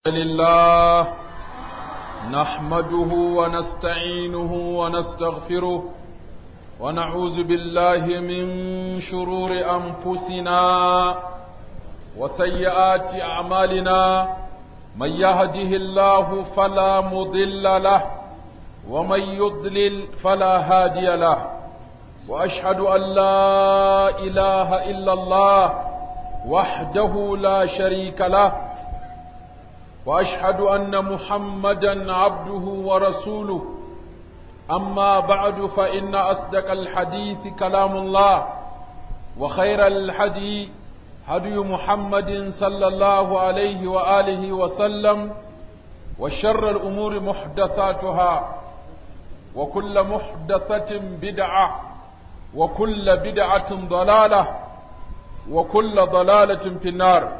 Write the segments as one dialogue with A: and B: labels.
A: لله نحمده ونستعينه ونستغفره ونعوذ بالله من شرور أنفسنا وسيئات أعمالنا من يهده الله فلا مضل له ومن يضلل فلا هادي له وأشهد أن لا إله إلا الله وحده لا شريك له واشهد ان محمدا عبده ورسوله اما بعد فان اصدق الحديث كلام الله وخير الحدي هدي محمد صلى الله عليه واله وسلم وشر الامور محدثاتها وكل محدثه بدعه وكل بدعه ضلاله وكل ضلاله في النار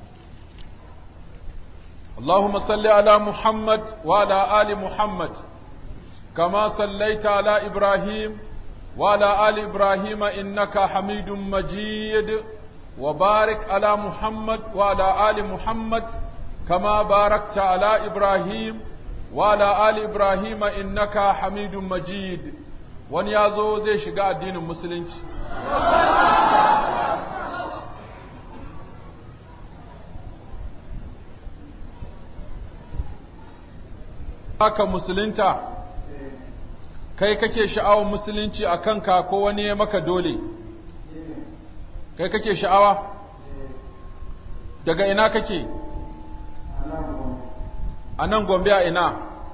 A: اللهم صل على محمد وعلى آل محمد كما صليت على إبراهيم وعلى آل إبراهيم إنك حميد مجيد وبارك على محمد وعلى آل محمد كما باركت على إبراهيم وعلى آل إبراهيم إنك حميد مجيد wani ya zo zai shiga addinin musulunci aka musulunta kai kake sha'awar musulunci a kanka ko wani ya maka dole kai kake sha'awa daga ina kake a nan gombe a ina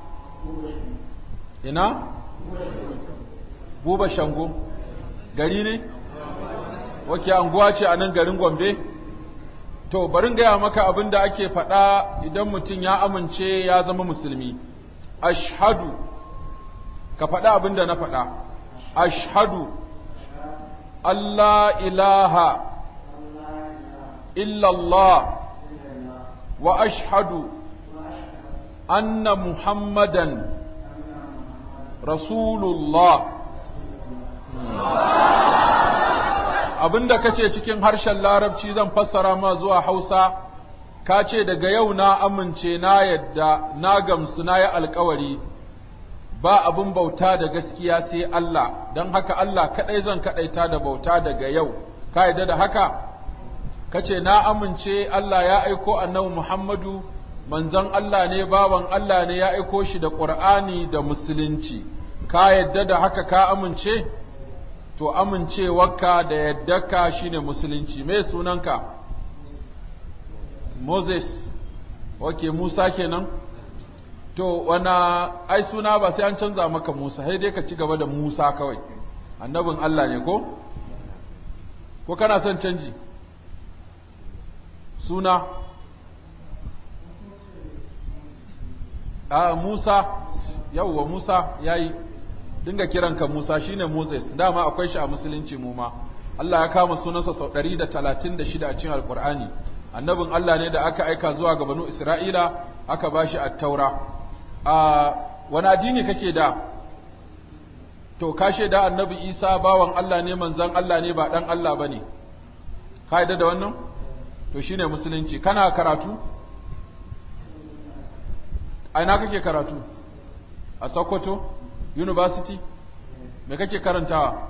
A: ina buba shango gari ne wake anguwa ce a nan garin gombe to barin gaya maka abin da ake faɗa idan mutum ya amince ya zama musulmi ashhadu ka faɗa abin da na faɗa ashhadu Allah ilaha illallah wa ashhadu anna muhammadan rasulullah abinda kace cikin harshen larabci zan fassara ma zuwa hausa ka ce daga yau na amince na yadda na gamsu na yi alkawari ba abin bauta da gaskiya sai Allah don haka Allah kaɗai zan kaɗaita da bauta daga yau ka yadda da haka ka ce na amince Allah ya aiko annabi Muhammadu manzon Allah ne bawan Allah ne ya aiko shi da ƙur'ani da musulunci ka yadda da haka ka amince to amincewarka da yaddaka shine musulunci me sunanka Moses, ok, Musa kenan? To, wana, ai suna ba sai an canza maka Musa, sai dai ka ci gaba da Musa kawai, annabin Allah ne ko? Ko kana son canji? Suna? A Musa, yauwa Musa ya yi, dinga kiranka Musa shine Moses, dama akwai shi a musulunci mu ma. Allah ya kama sunansa sau ɗari da talatin da shida a cikin Alƙur'ani. annabin Allah ne da aka aika zuwa ga banu Isra'ila aka ba shi attaura. A wani addini kake da? To, ka da annabi Isa bawan Allah ne manzan Allah ne ba ɗan Allah ba ne, ka yadda da wannan? To, shi ne musulunci. Kana karatu? A ina kake karatu? A Sokoto? University? Me kake karantawa?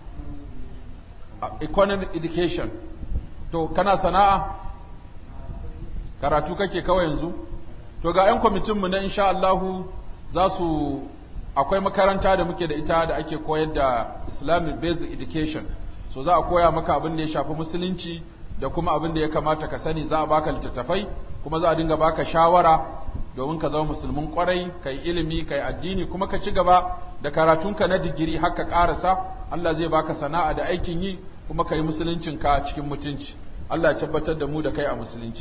A: Economic education. To, kana sana'a? karatu kake kawai yanzu to ga 'yan kwamitinmu na insha Allahu za su akwai makaranta da muke da ita da ake koyar da Islamic basic education so za a koya maka abin da ya shafi musulunci da kuma abin da ya kamata ka sani za a baka littattafai kuma za a dinga baka shawara domin ka zama musulmin kwarai ka yi ilimi ka yi addini kuma ka ci gaba da karatunka na digiri har ka karasa Allah zai baka sana'a da aikin yi kuma ka yi musuluncinka cikin mutunci Allah ya tabbatar da mu da kai a musulunci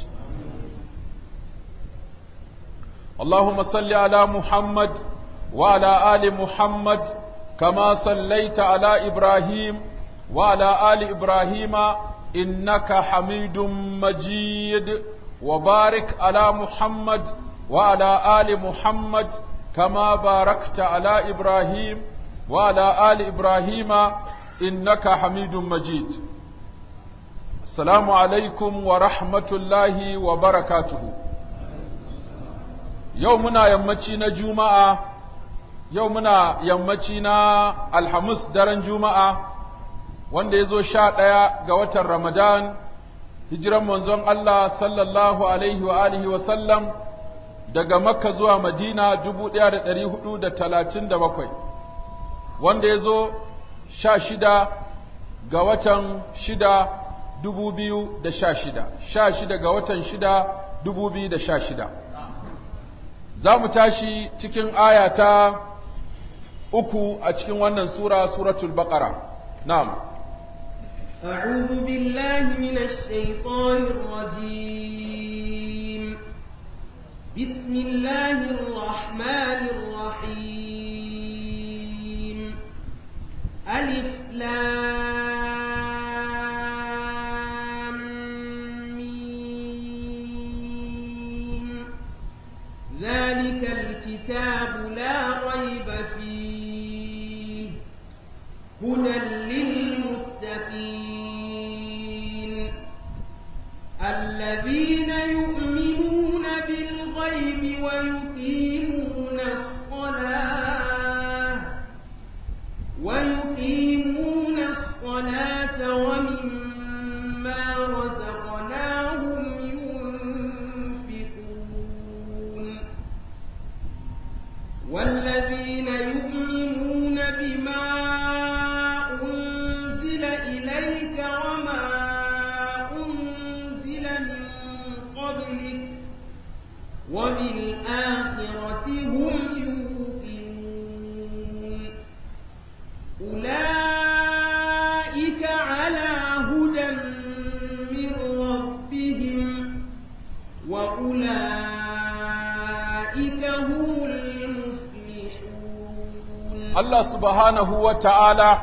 A: اللهم صل على محمد وعلى آل محمد كما صليت على إبراهيم وعلى آل إبراهيم إنك حميد مجيد وبارك على محمد وعلى آل محمد كما باركت على إبراهيم وعلى آل إبراهيم إنك حميد مجيد السلام عليكم ورحمة الله وبركاته yau muna yammaci na juma'a yau muna yammaci na alhamis daren juma'a wanda ya zo sha ɗaya ga watan ramadan hijiran manzon Allah sallallahu alaihi wa alihi wa sallam daga makka zuwa madina dubu ɗaya da ɗari hudu da talatin da bakwai wanda ya zo sha shida ga watan shida dubu biyu da sha shida sha shida ga watan shida dubu biyu da sha shida za mu tashi cikin aya ta uku a cikin wannan sura suratul baqara na'am
B: أعوذ بالله من الشيطان الرجيم بسم الله الرحمن الرحيم ألف لام ميم ذلك الكتاب لا ريب فيه هدى للمتقين الذين يؤمنون بالغيب ويقيمون الصلاة ويقيمون الصلاة ومما رزقناهم ينفقون والذين يؤمنون بما أنزل إليك وما أنزل من قبلك وبالآخرة هم يوقنون أولئك على هدى من ربهم وأولئك هم المفلحون
A: Allah subhanahu wa ta'ala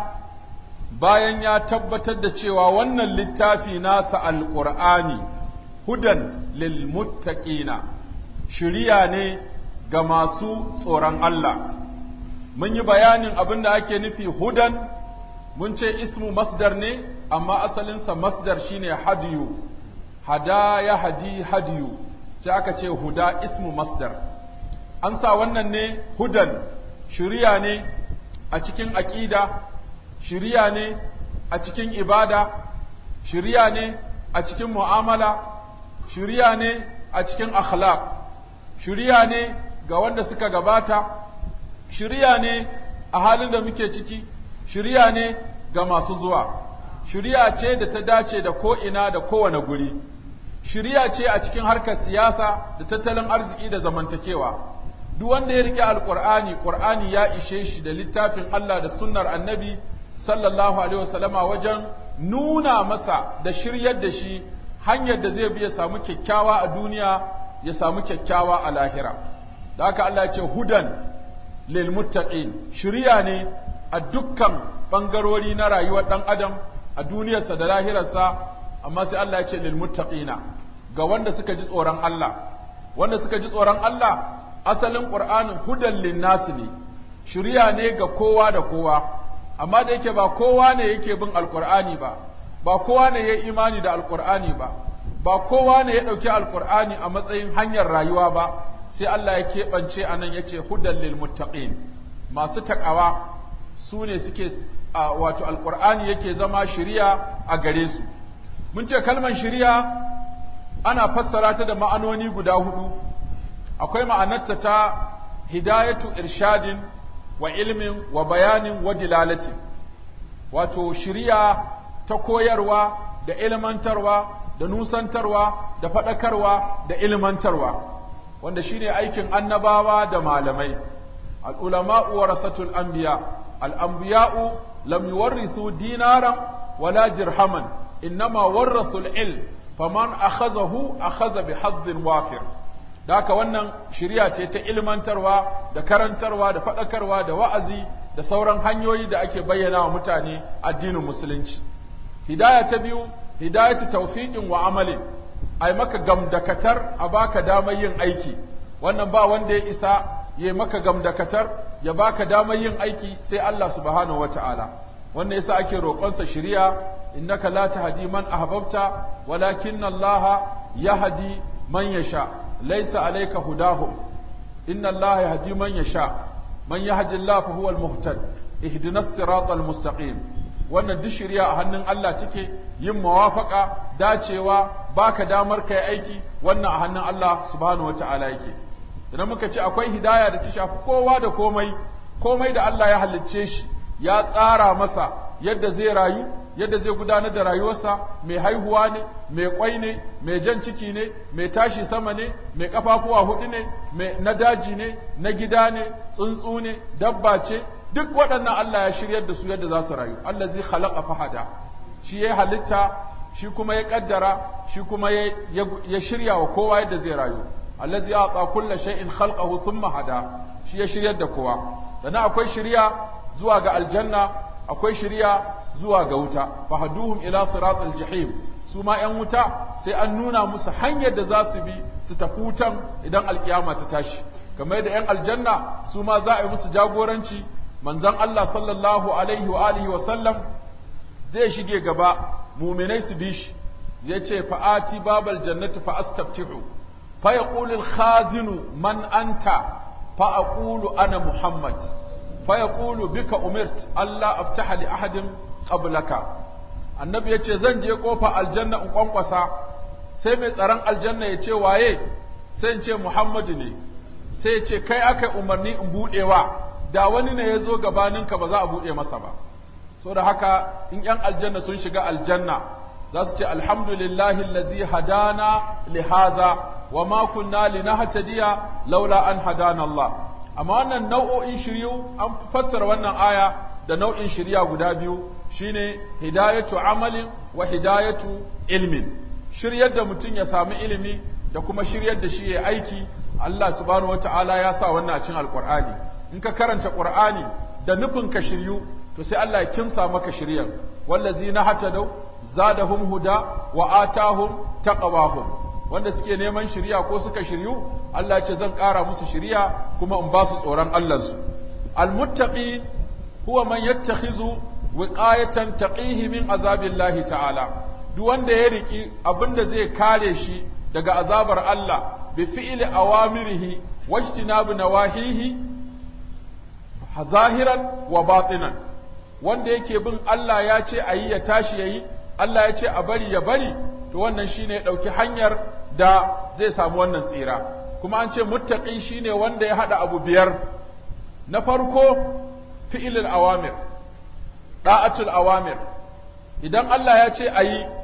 A: bayan ya tabbatar da cewa wannan littafi nasa alƙur'ani hudan lil muttaqina shiriya ne ga masu tsoron Allah mun yi bayanin abin da ake nufi hudan mun ce ismu masdar ne amma asalinsa masdar shine hadiyu hada ya hadi hadiyu sai aka ce huda ismu masdar an sa wannan ne hudan shiriya ne a cikin aƙida shiriya ne a cikin ibada shiriya ne a cikin mu'amala shiriya ne a cikin akhlaq shiriya ne ga wanda suka gabata shiriya ne a halin da muke ciki shiriya ne ga masu zuwa shiriya ce da ta dace da ko'ina da kowane guri shiriya ce a cikin harkar siyasa da tattalin arziki da zamantakewa duk wanda ya rike alqur'ani qur'ani ya ishe shi da littafin Allah da sunnar annabi sallallahu alaihi wasallama wajen nuna masa da shiryar da shi hanyar da zai bi ya samu kyakkyawa a duniya ya samu kyakkyawa a lahira da haka Allah ya ce hudan lil muttaqin shiriya ne a dukkan bangarori na rayuwar dan adam a duniyarsa da lahirarsa amma sai Allah ya ce lil muttaqina ga wanda suka ji tsoron Allah wanda suka ji tsoron Allah asalin ƙur'anin hudan linnasi ne shirya ne ga kowa da kowa amma da yake ba kowa ne yake bin alƙur'ani ba ba kowa ne ya imani da alƙur'ani ba ba kowa ne ya ɗauki alƙur'ani a matsayin hanyar rayuwa ba sai Allah ya keɓance a nan ya ce hudan lil muttaqin masu taƙawa su ne suke wato alƙur'ani yake zama shirya a gare su mun ce kalmar shirya ana fassara ta da ma'anoni guda hudu akwai ma'anarta ta hidayatu irshadin wa ilmin wa bayanin wa dilalatin wato shiriya ta koyarwa da ilmantarwa da nusantarwa da faɗakarwa da ilmantarwa wanda shine aikin annabawa da malamai al'ulama'u warasatul anbiya al'anbiya'u lam yuwarrithu dinaran wala dirhaman innama warrathul ilm faman akhazahu akhaza bi hazzin wafir da haka wannan shirya ce ta ilmantarwa da karantarwa da faɗakarwa da wa'azi da sauran hanyoyi da ake bayyana wa mutane addinin musulunci hidaya ta biyu hidayatu tawfiqin wa amalin ai maka gamdakatar a baka damar yin aiki wannan ba wanda ya isa ya maka gamdakatar ya baka damar yin aiki sai Allah subhanahu wataala wannan yasa ake roƙonsa shiriya innaka la tahdi man ahbabta walakinna Allah yahdi man yasha laysa alayka hudahum inna Allah yahdi man yasha man yahdi Allah fa huwa al-muhtad ihdinas siratal mustaqim wannan duk shirya a hannun Allah take yin mawafaka dacewa baka damar kai aiki wannan a hannun Allah subhanahu wata'ala yake idan muka ce akwai hidaya da ta shafi kowa da komai komai da Allah ya halicce shi ya tsara masa yadda zai rayu yadda zai gudanar da rayuwarsa mai haihuwa ne mai kwai ne mai jan ciki ne mai tashi sama ne mai kafafuwa hudu ne mai na daji ne na gida ne tsuntsu ne dabba ce duk waɗannan Allah ya shiryar da su yadda za su rayu Allah zai khalaqa fahada shi ya halitta shi kuma ya kaddara shi kuma ya shirya wa kowa yadda zai rayu allazi ata kulla shay'in khalqahu thumma hada shi ya shiryar da kowa sannan akwai shirya zuwa ga aljanna akwai shirya zuwa ga wuta fahaduhum ila siratal jahim su ma yan wuta sai an nuna musu hanyar da za su bi su tafi wutan idan alkiyama ta tashi kamar yadda yan aljanna su ma za a yi musu jagoranci manzon Allah sallallahu alaihi wa alihi wa sallam zai shige gaba muminai su bi shi zai ce fa'ati babal jannati fa astaftihu fa yaqulu al-khazinu man anta fa aqulu ana muhammad fa yaqulu bika umirt Allah aftaha li ahadin qablaka annabi yace zan je kofa aljanna in kwankwasa sai mai tsaron aljanna ya ce waye sai in ce muhammadu ne sai ya ce kai aka umarni in budewa da wani ne ya zo gabaninka ba za a buɗe masa ba so da haka in ‘yan aljanna sun shiga aljanna za su ce alhamdulillahi lazi hadana lihaza wa ma kunna linahtadiya laula an hadana Allah amma wannan nau'o'in shiryu an fassara wannan aya da nau'in shirya guda biyu shine hidayatu amalin wa hidayatu ilmin shiryar da mutum ya sami ilimi da kuma shiryar da shi ya aiki Allah subhanahu wataala ya sa wannan a cikin alqur'ani in ka karanta qur'ani da nufin ka shiryu to sai Allah ya kimsa maka shiryar wallazina hatadaw zadahum huda wa atahum taqwahum wanda suke neman shiriya ko suka shiryu Allah ya ce zan ƙara musu shiriya kuma in ba su tsoron Allah su almuttaqi huwa man yattakhizu wiqayatan taqihi min azabillahi ta'ala duk wanda ya riki abinda zai kare shi daga azabar Allah bi fi'li awamirihi wajtinabu nawahihi zahiran wa batinan wanda yake bin Allah ya ce a yi ya tashi ya yi, Allah ya ce a bari ya bari, to wannan shi ne ya ɗauki hanyar da zai samu wannan tsira. Kuma an ce muttaƙi shi ne wanda ya haɗa abu biyar, na farko fi'ilin awamir, ɗa'atul awamir, idan Allah ya ce a yi,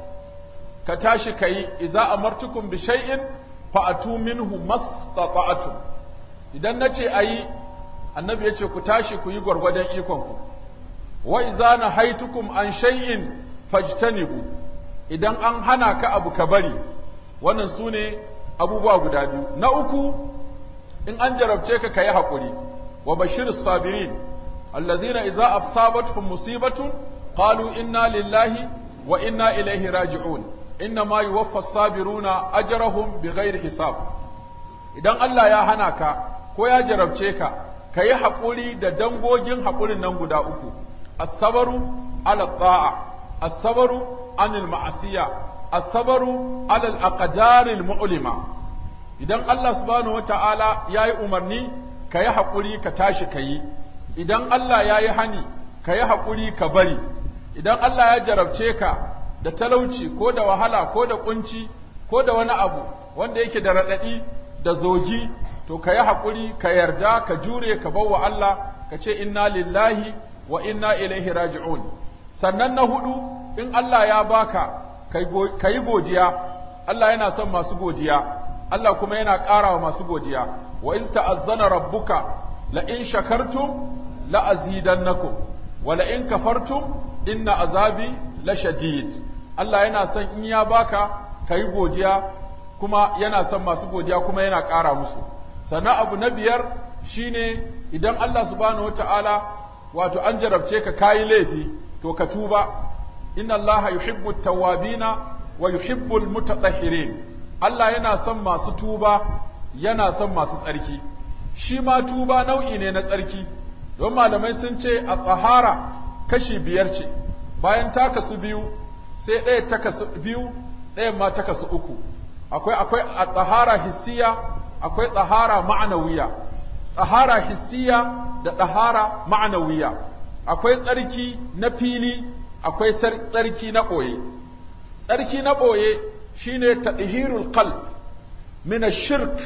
A: ka tashi ka yi, iza amartukum bi shay'in fa'atu minhu mastata'tum idan na ce a yi, annabi ya ce ku tashi ku yi gwargwadon ikonku. wa iza nahaitukum an shay'in fajtanibu idan an hana ka abu ka bari wannan sune abubuwa guda biyu na uku in an jarabce ka kayi hakuri wa bashirus sabirin alladhina idza asabatuhum musibatun qalu inna lillahi wa inna ilaihi raji'un inna ma yuwaffa as-sabiruna ajrahum bighairi hisab idan Allah ya hana ka ko ya jarabce ka kayi hakuri da dangogin hakurin nan guda uku الصبر على الطاعة الصبر عن المعصية الصبر على الأقدار المؤلمة idan Allah subhanahu wa ta'ala ya yi umarni ka yi haƙuri ka tashi ka yi, idan Allah ya yi hani ka yi haƙuri ka bari, idan Allah ya jarabce ka da talauci ko da wahala ko da ƙunci ko da wani abu wanda yake da raɗaɗi da zogi, to ka yi haƙuri ka yarda ka jure ka bawa Allah ka ce inna lillahi wa inna ilaihi raji'un sannan na hudu in Allah ya baka ka yi godiya Allah yana son masu godiya Allah kuma yana ƙara wa masu godiya wa iz ta'azzana rabbuka la in shakartum la azidannakum wa la in kafartum inna azabi la shadid Allah yana son in ya baka ka yi godiya kuma yana son masu godiya kuma yana ƙara musu sannan abu na biyar shine idan Allah subhanahu wata'ala wato an jarabce ka kayi laifi to ka tuba inna Allah yuhibbu tawwabina wa yuhibbu almutatahhirin Allah yana son masu tuba yana son masu tsarki shi ma tuba nau'i ne na tsarki don malamai sun ce a tsahara kashi biyar ce bayan ta kasu biyu sai ɗaya ta kasu biyu ɗayan ma ta kasu uku akwai akwai a tsahara hissiya akwai tsahara ma'anawiya ɗahara hissiya da ɗahara ma'anawiya akwai tsarki na fili akwai tsarki na ɓoye tsarki na ɓoye shine tadhirul qalb min ash-shirk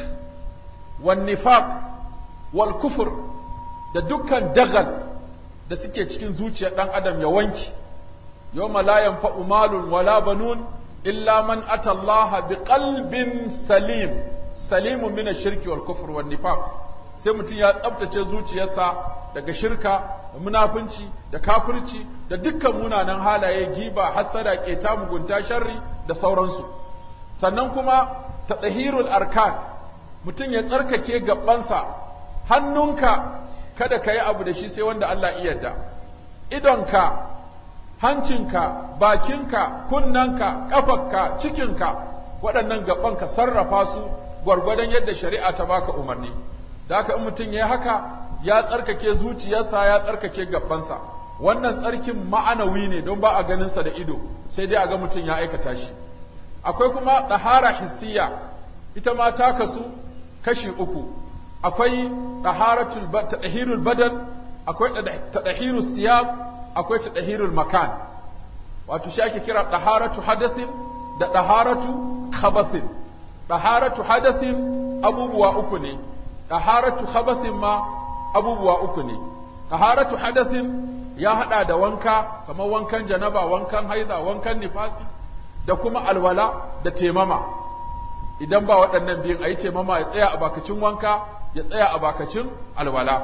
A: wan nifaq wal kufur da dukkan dagal da suke cikin zuciyar ɗan adam ya wanki yawma la yanfa'u malun wala banun illa man ata Allah bi qalbin salim salimun min ash-shirki wal kufr wan nifaq sai mutum ya tsaftace zuciyarsa daga shirka da munafunci da kafirci da dukkan munanan halaye giba hasada keta mugunta sharri da sauransu sannan kuma tadhirul arkan mutum ya tsarkake gabansa hannunka kada ka yi abu da shi sai wanda Allah iya yarda idonka hancinka bakinka kunnanka ƙafarka cikinka waɗannan gaban ka sarrafa su gwargwadon yadda shari'a ta baka umarni da haka in mutum ya haka ya tsarkake zuciyarsa ya tsarkake gabansa wannan tsarkin ma'anawi ne don ba a ganinsa da ido sai dai a ga mutum ya aikata shi akwai kuma ɗahara hissiya ita ma ta kasu kashi uku akwai ɗaharatul tadahirul badan akwai tadahirul siyab akwai tadahirul makan wato shi ake kira ɗaharatu hadathin da ɗaharatu khabathin ɗaharatu hadathin abubuwa uku ne ɗaharatu khabathin ma abubuwa uku ne ɗaharatu hadathin ya haɗa da wanka kamar wankan janaba wankan haiza wankan nifasi da kuma alwala da temama idan ba waɗannan biyun a yi taimama ya tsaya a bakacin wanka ya tsaya a bakacin alwala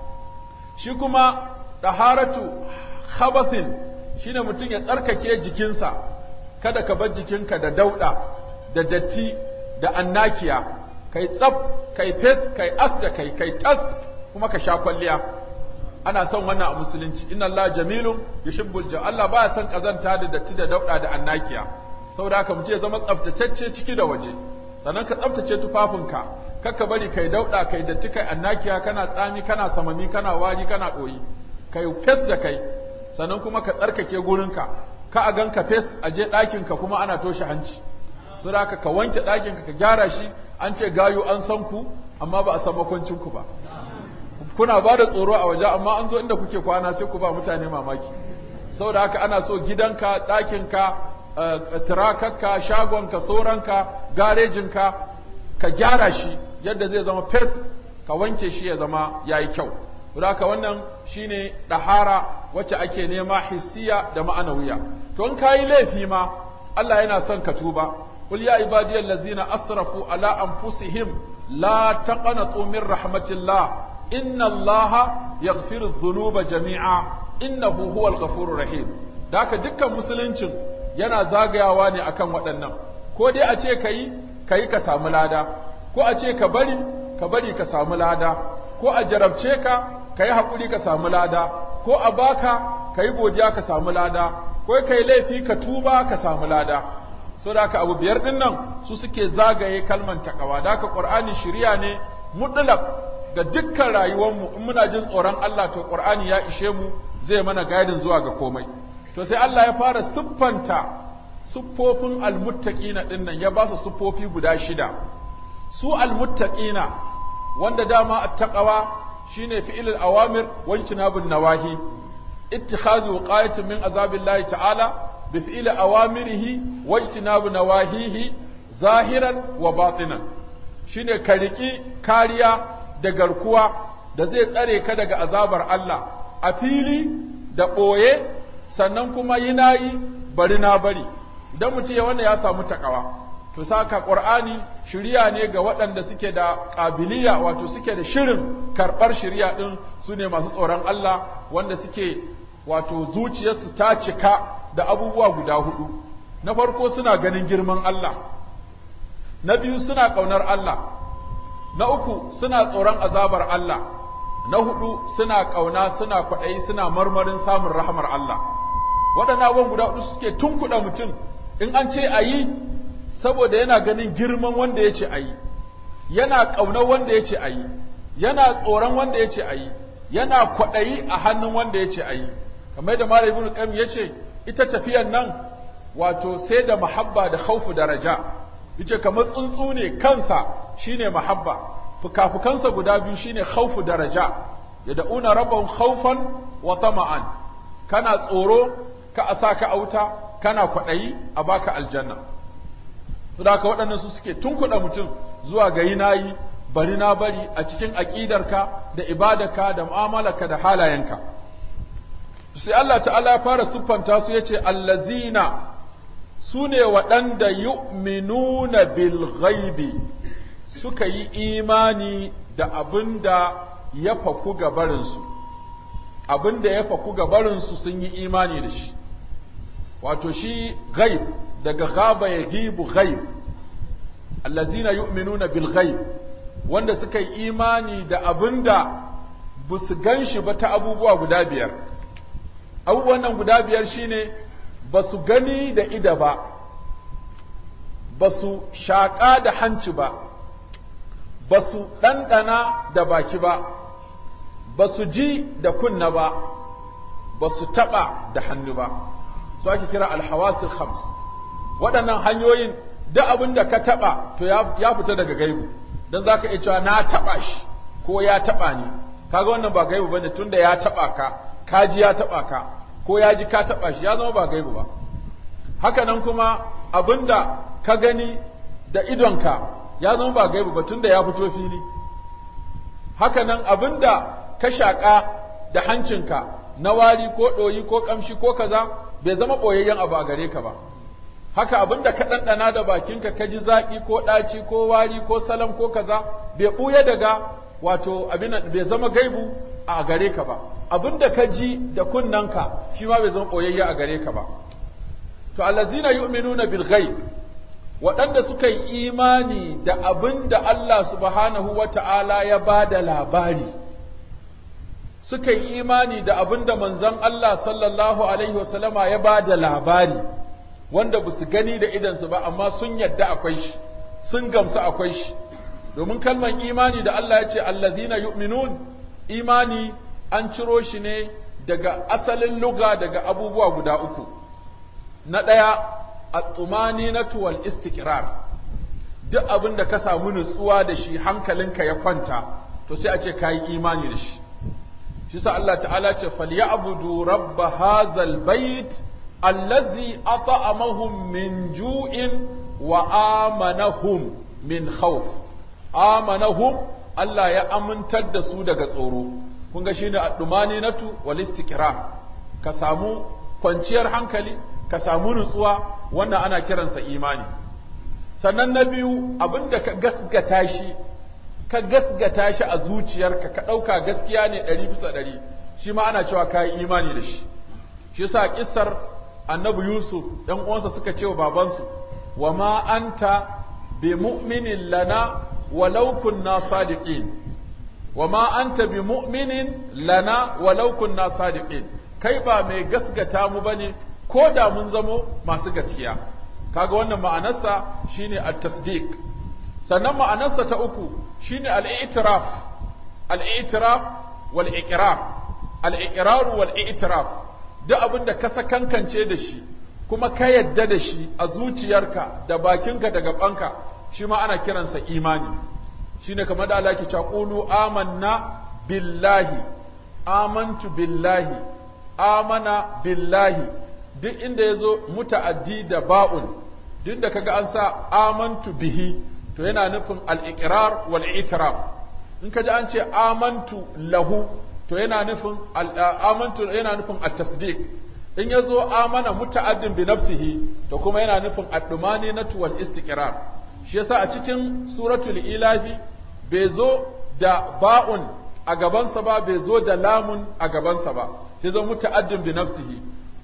A: shi kuma ɗaharatu khabathin shine mutum ya tsarkake jikinsa kada ka bar jikinka da dauɗa da datti da annakiya kai tsaf kai fes kai as da kai kai tas kuma ka sha kwalliya ana son wannan a musulunci inna Allah jamilun yuhibbul ja Allah baya son kazanta da datti da dauɗa da annakiya saboda haka mutum ya zama tsaftatacce ciki da waje sannan ka tsaftace tufafinka kakka bari kai dauda kai datti kai annakiya kana tsami kana samami kana wari kana doyi kai fes da kai sannan kuma ka tsarkake gurinka ka a ganka fes a je ɗakinka kuma ana toshe hanci so da ka wanke ɗakinka ka gyara shi an ce gayu an san ku amma ba a san makwancin ku ba kuna ba da tsoro a waje amma an zo inda kuke kwana sai ku ba mutane mamaki saboda haka ana so gidanka ɗakinka turakarka shagonka soranka garejinka ka gyara shi yadda zai zama fes ka wanke shi ya zama ya yi kyau haka wannan shine ɗahara wacce ake nema hissiya da ma'anawiya to in kayi laifi ma Allah yana son ka tuba qul ya ibadiyal ladzina asrafu ala anfusihim la taqnatu min rahmatillah inna allaha yaghfiru dhunuba jami'a innahu huwal ghafurur rahim da haka dukkan musuluncin yana zagayawa ne akan waɗannan ko dai a ce kayi kayi ka samu lada ko a ce ka bari ka bari ka samu lada ko a jarabce ka kayi hakuri ka samu lada ko a baka kayi godiya ka samu lada ko kai laifi ka tuba ka samu lada so da haka abu biyar din nan su suke zagaye kalman takawa da haka qur'ani shiriya ne mutlaq ga dukkan rayuwarmu in muna jin tsoron Allah to qur'ani ya ishe mu zai mana gaidin zuwa ga komai to sai Allah ya fara siffanta siffofin almuttaqina din nan ya ba su siffofi guda shida su almuttaqina wanda dama attaqawa shine fi'ilul awamir wa ijtinabun nawahi ittikhazu wiqayatin min azabillahi ta'ala bi fi'ili awamirihi wa ijtinabu nawahihi zahiran wa batinan shine ka riki kariya da garkuwa da zai tsare ka daga azabar Allah a fili da ɓoye sannan kuma yi nayi bari na bari idan mutum ya wanda ya samu takawa to saka qur'ani shiriya ne ga waɗanda suke da ƙabiliya wato suke da shirin karɓar shiriya ɗin su ne masu tsoron Allah wanda suke wato zuciyarsu ta cika da abubuwa guda hudu na farko suna ganin girman Allah na biyu suna ƙaunar Allah na uku suna tsoron azabar Allah na hudu suna ƙauna suna kwaɗayi suna marmarin samun rahamar Allah waɗannan abubuwan guda hudu suke tunkuɗa mutum in an ce a yi saboda yana ganin girman wanda ya ce a yi yana ƙaunar wanda ya ce a yi yana tsoron wanda ya ce a yi yana kwaɗayi a hannun wanda ya ce a yi kamar da Malam Ibn Qayyim ya ce ita tafiyan nan wato sai da mahabba da khaufu da raja yace kamar tsuntsu ne kansa shine mahabba fukafukansa guda biyu shine khawfu daraja yad'una rabbahum khawfan wa tama'an kana tsoro ka a sa ka auta kana kwaɗayi a baka aljanna saboda haka waɗannan su suke tunkuɗa mutum zuwa ga yi bari na bari a cikin aƙidarka da ibadarka da mu'amalarka da halayenka sai Allah ta'ala ya fara siffanta su yace allazina su ne waɗanda yu'minuna bil ghaibi suka yi imani da abin da ya faku gabarinsu abin da ya faku gabarinsu sun yi imani da shi wato shi ghaib daga gaba ya gibu ghaib allazina yu'minuna bil ghaib wanda suka yi imani da abin da ba su gan shi ba ta abubuwa guda biyar abubuwan nan guda biyar shine ba su gani da ida ba ba su shaƙa da hanci ba ba su ɗanɗana da baki ba ba su ji da kunna ba ba su taɓa da hannu ba su ake kira alhawasil khams waɗannan hanyoyin da abin da ka taɓa to ya fita daga gaibu don za ka iya cewa na taɓa shi ko ya taɓa ni kaga wannan ba gaibu bane tunda ya taɓa ka ka ji ya taɓa ka ko ya ji ka taɓa shi ya zama ba gaibu ba haka nan kuma abin da ka gani da idonka ya zama ba gaibu ba tunda ya fito fili haka nan abin da ka shaƙa da hancinka na wari ko ɗoyi ko ƙamshi ko kaza bai zama ɓoyayyen abu a gare ka ba haka abin da ka ɗanɗana da bakinka ka ji zaƙi ko ɗaci ko wari ko salam ko kaza bai ɓuya daga wato abin bai zama gaibu a gare ka ba abin da ka ji da kunnanka shi ma bai zama ɓoyayye a gare ka ba to allazina yu'minuna bil ghaib waɗanda suka yi imani da abin da Allah subhanahu wa ta'ala ya ba da labari suka yi imani da abin da manzon Allah sallallahu alaihi wasallama ya ba da labari wanda ba su gani da idansu ba amma sun yadda akwai shi sun gamsu akwai shi domin kalman imani da Allah ya ce allazina yu'minun imani an ciro shi ne daga asalin luga daga abubuwa guda uku na ɗaya at-tumaninatu wal istiqrar duk abin da ka samu nutsuwa da shi hankalinka ya kwanta to sai a ce kayi imani da shi shi sa Allah ta'ala ce falyabudu rabb hadzal bait allazi at'amahum min ju'in wa amanahum min khawf amanahum Allah ya amintar da su daga tsoro kun ga shine ad-dumaninatu wal istiqrar ka samu kwanciyar hankali ka samu nutsuwa wannan ana kiransa imani sannan na biyu abinda ka gasgata shi ka gasgata shi a zuciyarka ka ɗauka gaskiya ne ɗari bisa ɗari shi ma ana cewa ka yi imani da shi shi yasa kissar annabi yusuf ɗan uwansa suka ce wa babansu wa ma anta bi mu'minin lana walau kunna sadiqin wa ma anta bi mu'minin lana walau kunna sadiqin kai ba mai gasgata mu bane ko da mun zamo masu gaskiya kaga wannan ma'anarsa shine at-tasdiq sannan ma'anarsa ta uku shine al-i'tiraf al-i'tiraf wal iqrar al-iqrar wal i'tiraf duk abin da ka sakankance da shi kuma ka yadda da shi a zuciyarka da bakinka da gabanka shi ma ana kiransa imani shine kamar da Allah ke cewa qulu amanna billahi amantu billahi amana billahi duk inda ya zo muta'addi da ba'un duk da kaga an sa amantu bihi to yana nufin al-iqrar wal i'tiraf in kaji an ce amantu lahu to yana nufin amantu yana nufin at-tasdiq in yazo amana muta'addin bi nafsihi to kuma yana nufin ad-dumaninatu wal istiqrar shi yasa a cikin suratul ilahi bai zo da ba'un a gabansa ba bai zo da lamun a gabansa ba sai zo muta'addin bi nafsihi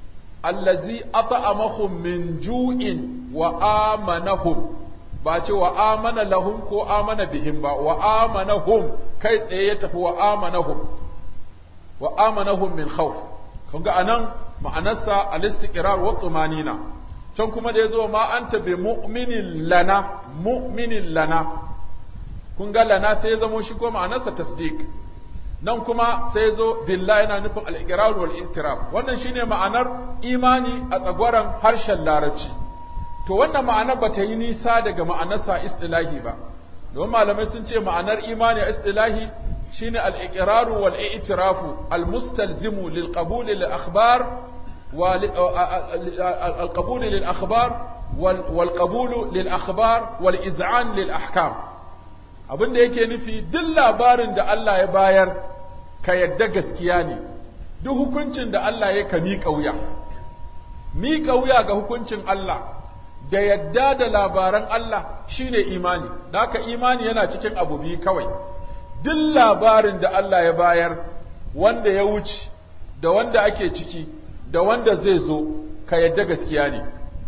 A: allazi at'amahum min ju'in wa amanahum ba ce wa amana lahum ko amana bihim ba wa amanahum kai tsaye ya tafi wa amanahum wa amanahum min khawf kun ga anan ma'anarsa al-istiqrar wa tumanina can kuma da yazo ma anta bi mu'minin lana mu'minin lana kun ga lana sai ya zamo shi ko ma'anarsa tasdiq nan kuma sai zo billahi yana nufin al-iqrar wal istiraf wannan shine ma'anar imani a tsagwaran harshen larabci to wannan ma'anar ba ta yi nisa daga ma'anarsa istilahi ba don malamai sun ce ma'anar imani a istilahi shine al-iqraru wal i'tirafu al-mustalzimu lil qabul lil akhbar wa al qabul lil akhbar wal qabul lil akhbar wal iz'an lil ahkam abinda yake nufi duk labarin da Allah ya bayar ka yadda gaskiya ne duk hukuncin da Allah ya ka miƙa wuya miƙa wuya ga hukuncin Allah da yadda da labaran Allah shine imani da haka imani yana cikin abu biyu kawai duk labarin da Allah ya bayar wanda ya wuce da wanda ake ciki da wanda zai zo ka yadda gaskiya ne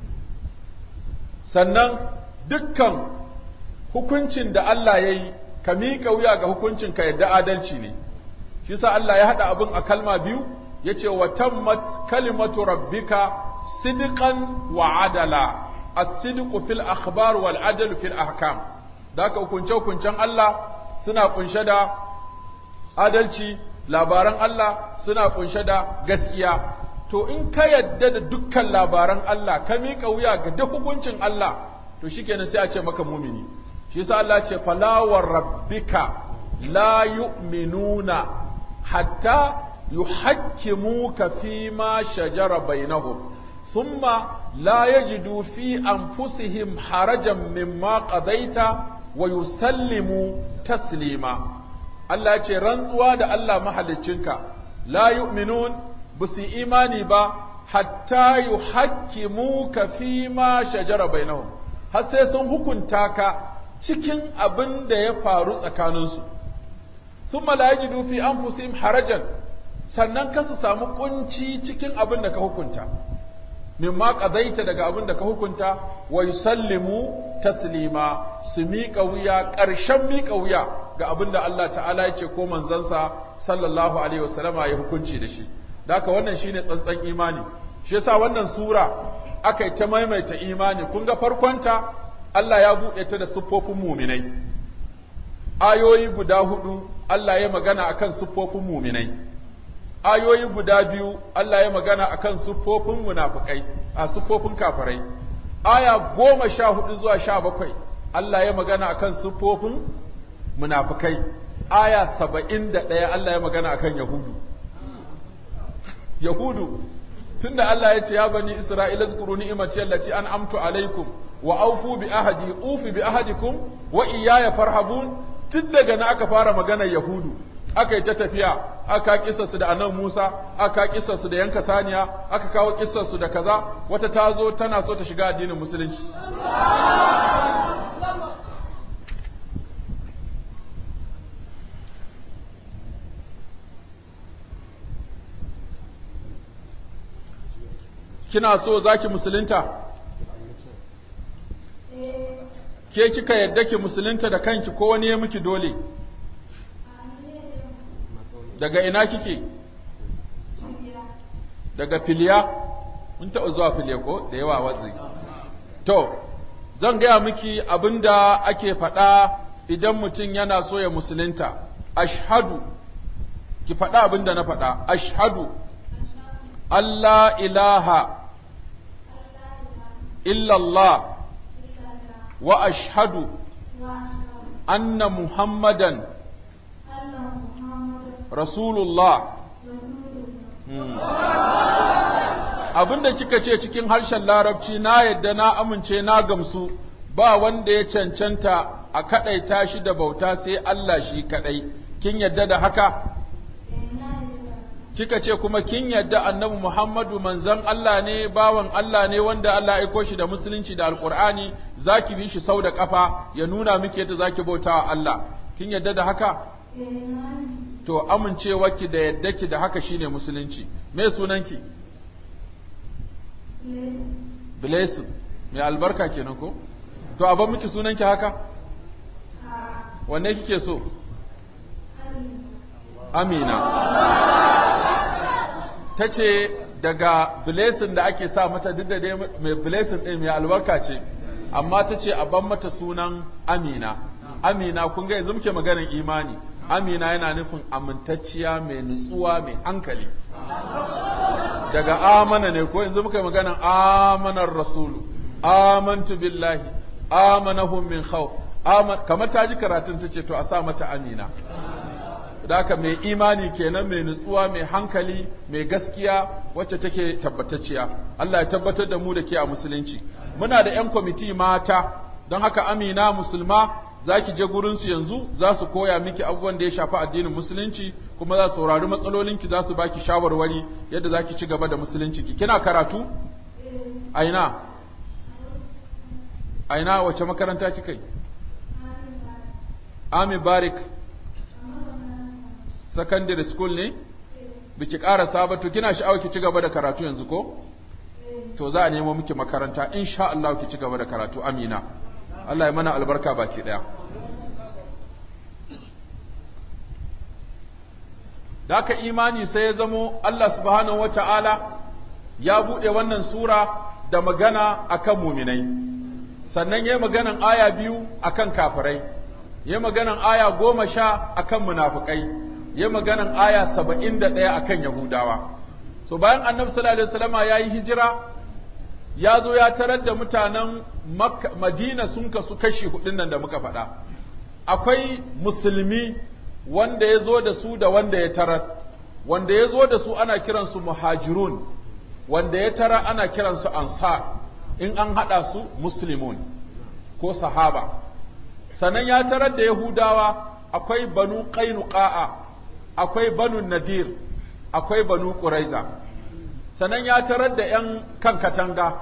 A: sannan dukkan hukuncin da Allah ya yi ka miƙa wuya ga hukuncin ka yadda adalci ne shi sa Allah ya haɗa abin a kalma biyu ya ce wa tammat kalimatu rabbika sidqan wa adala as-sidqu fil akhbar wal adl fil ahkam da ka hukunce hukuncen Allah suna kunshe da adalci labaran Allah suna kunshe da gaskiya to in ka yadda da dukkan labaran Allah ka miƙa wuya ga duk hukuncin Allah to shikenan sai a ce maka mumini shi yasa Allah ce falawar rabbika la yu'minuna hatta yuhakkimuka fi ma shajara bainahum thumma la yajidu fi anfusihim harajan mimma qadaita wa yusallimu taslima Allah ce rantsuwa da Allah mahaliccinka la yu'minun busu imani ba hatta yuhakkimuka fi ma shajara bainahum har sai sun hukunta ka cikin abin da ya faru tsakaninsu thumma la yajidu fi anfusihim harajan sannan ka su samu kunci cikin abin da ka hukunta mimma qadaita daga abin da ka hukunta wa yusallimu taslima su miƙa wuya ƙarshen miƙa wuya ga abin da Allah ta'ala ya ce ko manzansa sallallahu alaihi wasallama ya hukunci da shi da haka wannan shine tsantsan imani shi yasa wannan sura aka yi ta maimaita imani kun ga farkonta Allah ya buɗe ta da siffofin muminai ayoyi guda hudu Allah ya magana akan siffofin muminai ayoyi guda biyu Allah ya magana akan siffofin munafikai a siffofin kafirai aya goma sha hudu zuwa sha bakwai Allah ya magana akan siffofin munafikai aya saba'in da ɗaya Allah ya magana akan yahudu yahudu tunda Allah ya ce ya bani Isra'ila zkuru ni'imati allati an'amtu alaikum wa aufu bi ahadi ufi bi ahadikum wa iyaya farhabun tun daga na aka fara maganar yahudu aka yi ta tafiya aka kissa su da annabi Musa aka kissa su da yanka saniya aka kawo kissa su da kaza wata ta zo tana so ta shiga addinin musulunci kina so zaki musulunta ke kika yadda ki musulunta da kanki ko wani ya miki dole daga ina kike daga filiya mun taɓa zuwa filiya ko da yawa watsi to zan gaya miki abinda ake faɗa idan mutum yana so ya musulunta ashhadu ki faɗa abinda na faɗa ashhadu Allah ilaha illallah wa ashhadu anna muhammadan rasulullah abinda kika ce cikin harshen larabci na yadda na amince na gamsu ba wanda ya cancanta a kaɗaita shi da bauta sai Allah shi kaɗai kin yadda da haka kika ce kuma kin yadda annabi Muhammadu manzon Allah ne bawan Allah ne wanda Allah aiko shi da musulunci da alkur'ani zaki bi shi sau da kafa ya nuna miki yadda zaki bautawa Allah kin yadda da haka to amincewarki da yaddaki da haka shine musulunci me sunanki Blessing mai albarka kenan ko to a ban miki sunanki haka wanne kike so Amina ta ce daga blessing da ake sa mata duk da dai mai blessing ɗin mai albarka ce amma ta ce a ban mata sunan Amina Amina kun ga yanzu muke maganar imani Amina yana nufin amintacciya mai nutsuwa mai hankali daga amana ne ko yanzu muka yi maganar amanar rasulu amantu billahi amanahum min khawf kamar ta ji karatun ta ce to a sa mata amina da haka mai imani kenan mai nutsuwa mai hankali mai gaskiya wacce take tabbatacciya Allah ya tabbatar da mu da ke a musulunci muna da 'yan kwamiti mata don haka amina musulma za ki je gurinsu yanzu za su koya miki abubuwan da ya shafi addinin musulunci kuma za su saurari matsalolinki za su baki shawarwari yadda za ki ci gaba da musuluncinki kina karatu aina aina wace makaranta kika yi Ami Barik secondary school ne biki karasa ba to kina sha'awa ki ci gaba da karatu yanzu ko to za a nemo miki makaranta insha Allah ki ci gaba da karatu amina Allah ya mana albarka baki daya Daka imani sai ya zamo Allah subhanahu wata'ala ya buɗe wannan sura da magana akan muminai sannan ya maganan aya biyu akan kafirai ya maganan aya goma sha akan munafukai ya maganan aya saba'in da ɗaya akan yahudawa so bayan annabi sallallahu alaihi wasallama ya yi hijira ya zo ya tarar da mutanen madina sun kasu kashi hudun nan da muka faɗa akwai musulmi wanda ya zo da su da wanda ya tarar wanda ya zo da su ana kiransu muhajirun wanda ya tara ana kiransu ansar in an haɗa su muslimun ko sahaba sannan ya tarar da yahudawa akwai banu qainuqa'a akwai banu nadir akwai banu quraiza sannan ya tarar da ‘yan kan katanga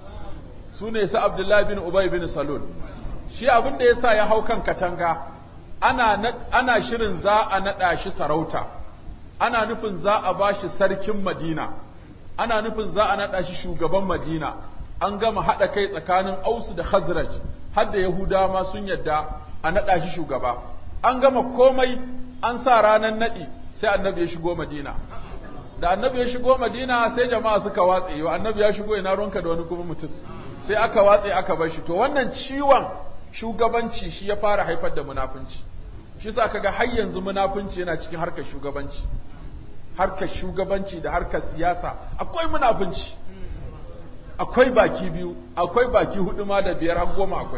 A: su ne su Abdullahi bin Ubay bin Salul, shi abin da ya sa ya hau kan katanga, ana, ana shirin za a naɗa shi sarauta, ana nufin za a ba shi sarkin Madina, ana nufin za a naɗa shi shugaban Madina, an gama haɗa kai tsakanin Ausu da Khazraj, har da Yahudawa ma sun yadda a naɗa shi shugaba. An gama komai an sa ranar naɗi sai annabi ya shigo Madina. da annabi ya shigo madina sai jama'a suka watse yau annabi ya shigo ina ronka da wani kuma mutum sai aka watse aka bar shi to wannan ciwon shugabanci shi ya fara haifar da munafunci shi sa kaga har yanzu munafunci yana cikin harkar shugabanci harkar shugabanci da harkar siyasa akwai munafunci akwai baki biyu akwai baki hudu ma da biyar har goma akwai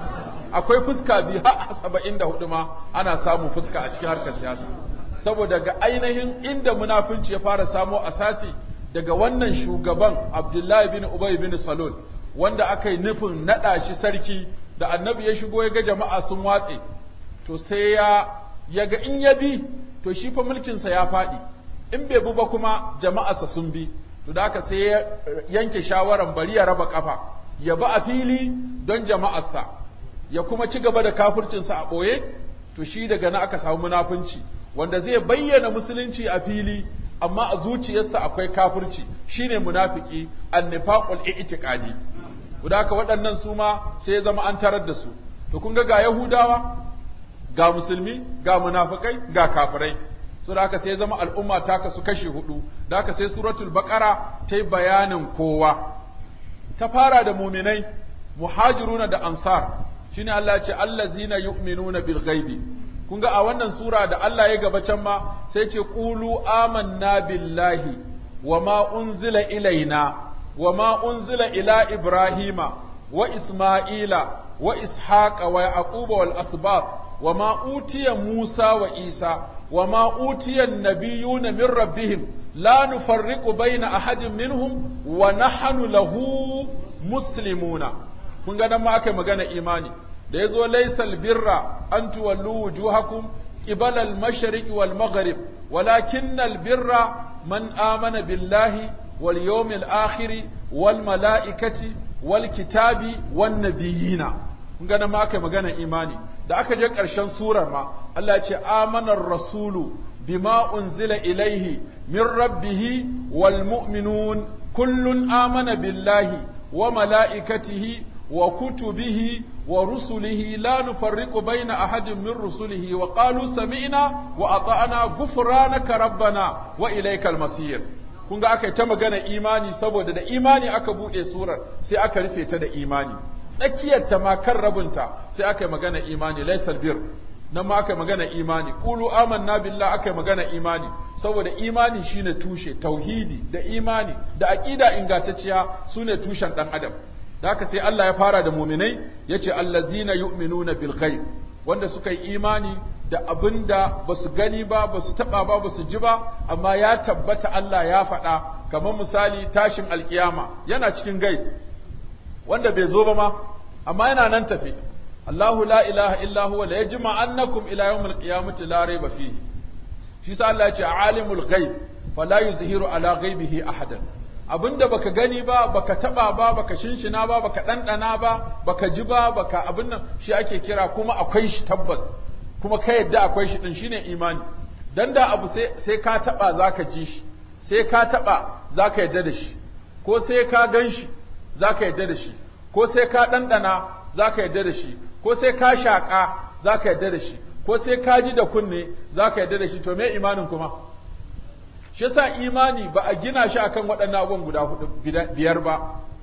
A: akwai fuska biyu har saba'in da hudu ma ana samun fuska a cikin harkar siyasa saboda ga ainihin inda munafunci ya fara samo asasi daga wannan shugaban Abdullahi bin Ubay bin Salul wanda aka yi nufin naɗa shi sarki da annabi ya shigo ya ga jama'a sun watse to sai ya ya ga in ya bi to shi fa mulkinsa ya faɗi in bai bi ba kuma jama'arsa sun bi to da haka sai ya yanke shawaran bari ya raba kafa ya ba a fili don jama'arsa ya kuma ci gaba da kafircinsa a ɓoye to shi daga na aka samu munafunci wanda zai bayyana musulunci a fili amma a zuciyarsa akwai kafirci shine munafiki annifaqul i'tiqadi guda haka waɗannan su ma sai ya zama an tarar da su to kun ga ga yahudawa ga musulmi ga munafikai ga kafirai so da haka sai ya zama al'umma ta kasu kashi hudu da haka sai suratul baqara ta yi bayanin kowa ta fara da muminai muhajiruna da ansar shine Allah ya ce allazina yu'minuna bil ghaibi kun ga a wannan sura da Allah ya gaba can ma sai ce qulu amanna billahi wa ma unzila ilaina wa ma unzila ila ibrahima wa isma'ila wa ishaqa wa yaquba wal asbab wa ma utiya musa wa isa wa ma utiya an-nabiyuna min rabbihim la nufarriqu baina ahadin minhum wa nahnu lahu muslimuna kun ga nan ma aka magana imani da ya zo laisal birra an tuwallu wujuhakum qibala al-mashriq wal maghrib walakin al-birra man amana billahi wal yawmil akhir wal malaikati wal kitabi wan nabiyina kun ga ma aka magana imani da aka je ƙarshen surar ma Allah ya ce amanar rasulu bima unzila ilaihi min rabbih wal mu'minun kullun amana billahi wa malaikatihi wa kutubihi ورسله لا نفرق بين أحد من رسله وقالوا سمعنا وأطعنا غفرانك ربنا وإليك المصير kun ga aka yi ta magana imani saboda da imani aka buɗe surar sai aka rufe ta da imani tsakiyar ta ma kan rabinta sai aka yi magana imani laisal bir nan ma aka yi magana imani qulu amanna billah aka yi magana imani saboda imani shine tushe tauhidi da imani da aqida ingantacciya sune tushen dan adam da haka sai Allah ya fara da muminai yace allazina yu'minuna bil ghaib wanda suka yi imani da abin da ba su gani ba ba su taɓa ba ba su ji ba amma ya tabbata Allah ya faɗa kamar misali tashin alkiyama yana cikin gai wanda bai zo ba ma amma yana nan tafi Allahu la ilaha illa huwa la yajma annakum ila yawmil qiyamati la rayba fihi shi sa Allah ya ce alimul ghaib fala yuzhiru ala ghaibihi ahadan abinda baka gani ba baka taba ba baka shinshina ba baka dandana ba baka ji ba baka abin nan shi ake kira kuma akwai shi tabbas kuma ka yadda akwai shi din shine imani dan da abu sai sai ka taba zaka ji shi sai ka taba zaka yadda da shi ko sai ka gan shi zaka yadda da shi ko sai ka dandana zaka yadda da shi ko sai ka shaka zaka yadda da shi ko sai ka ji da kunne zaka yadda da shi to me imanin kuma shi yasa imani ba a gina shi akan waɗannan abubuwan guda hudu biyar ba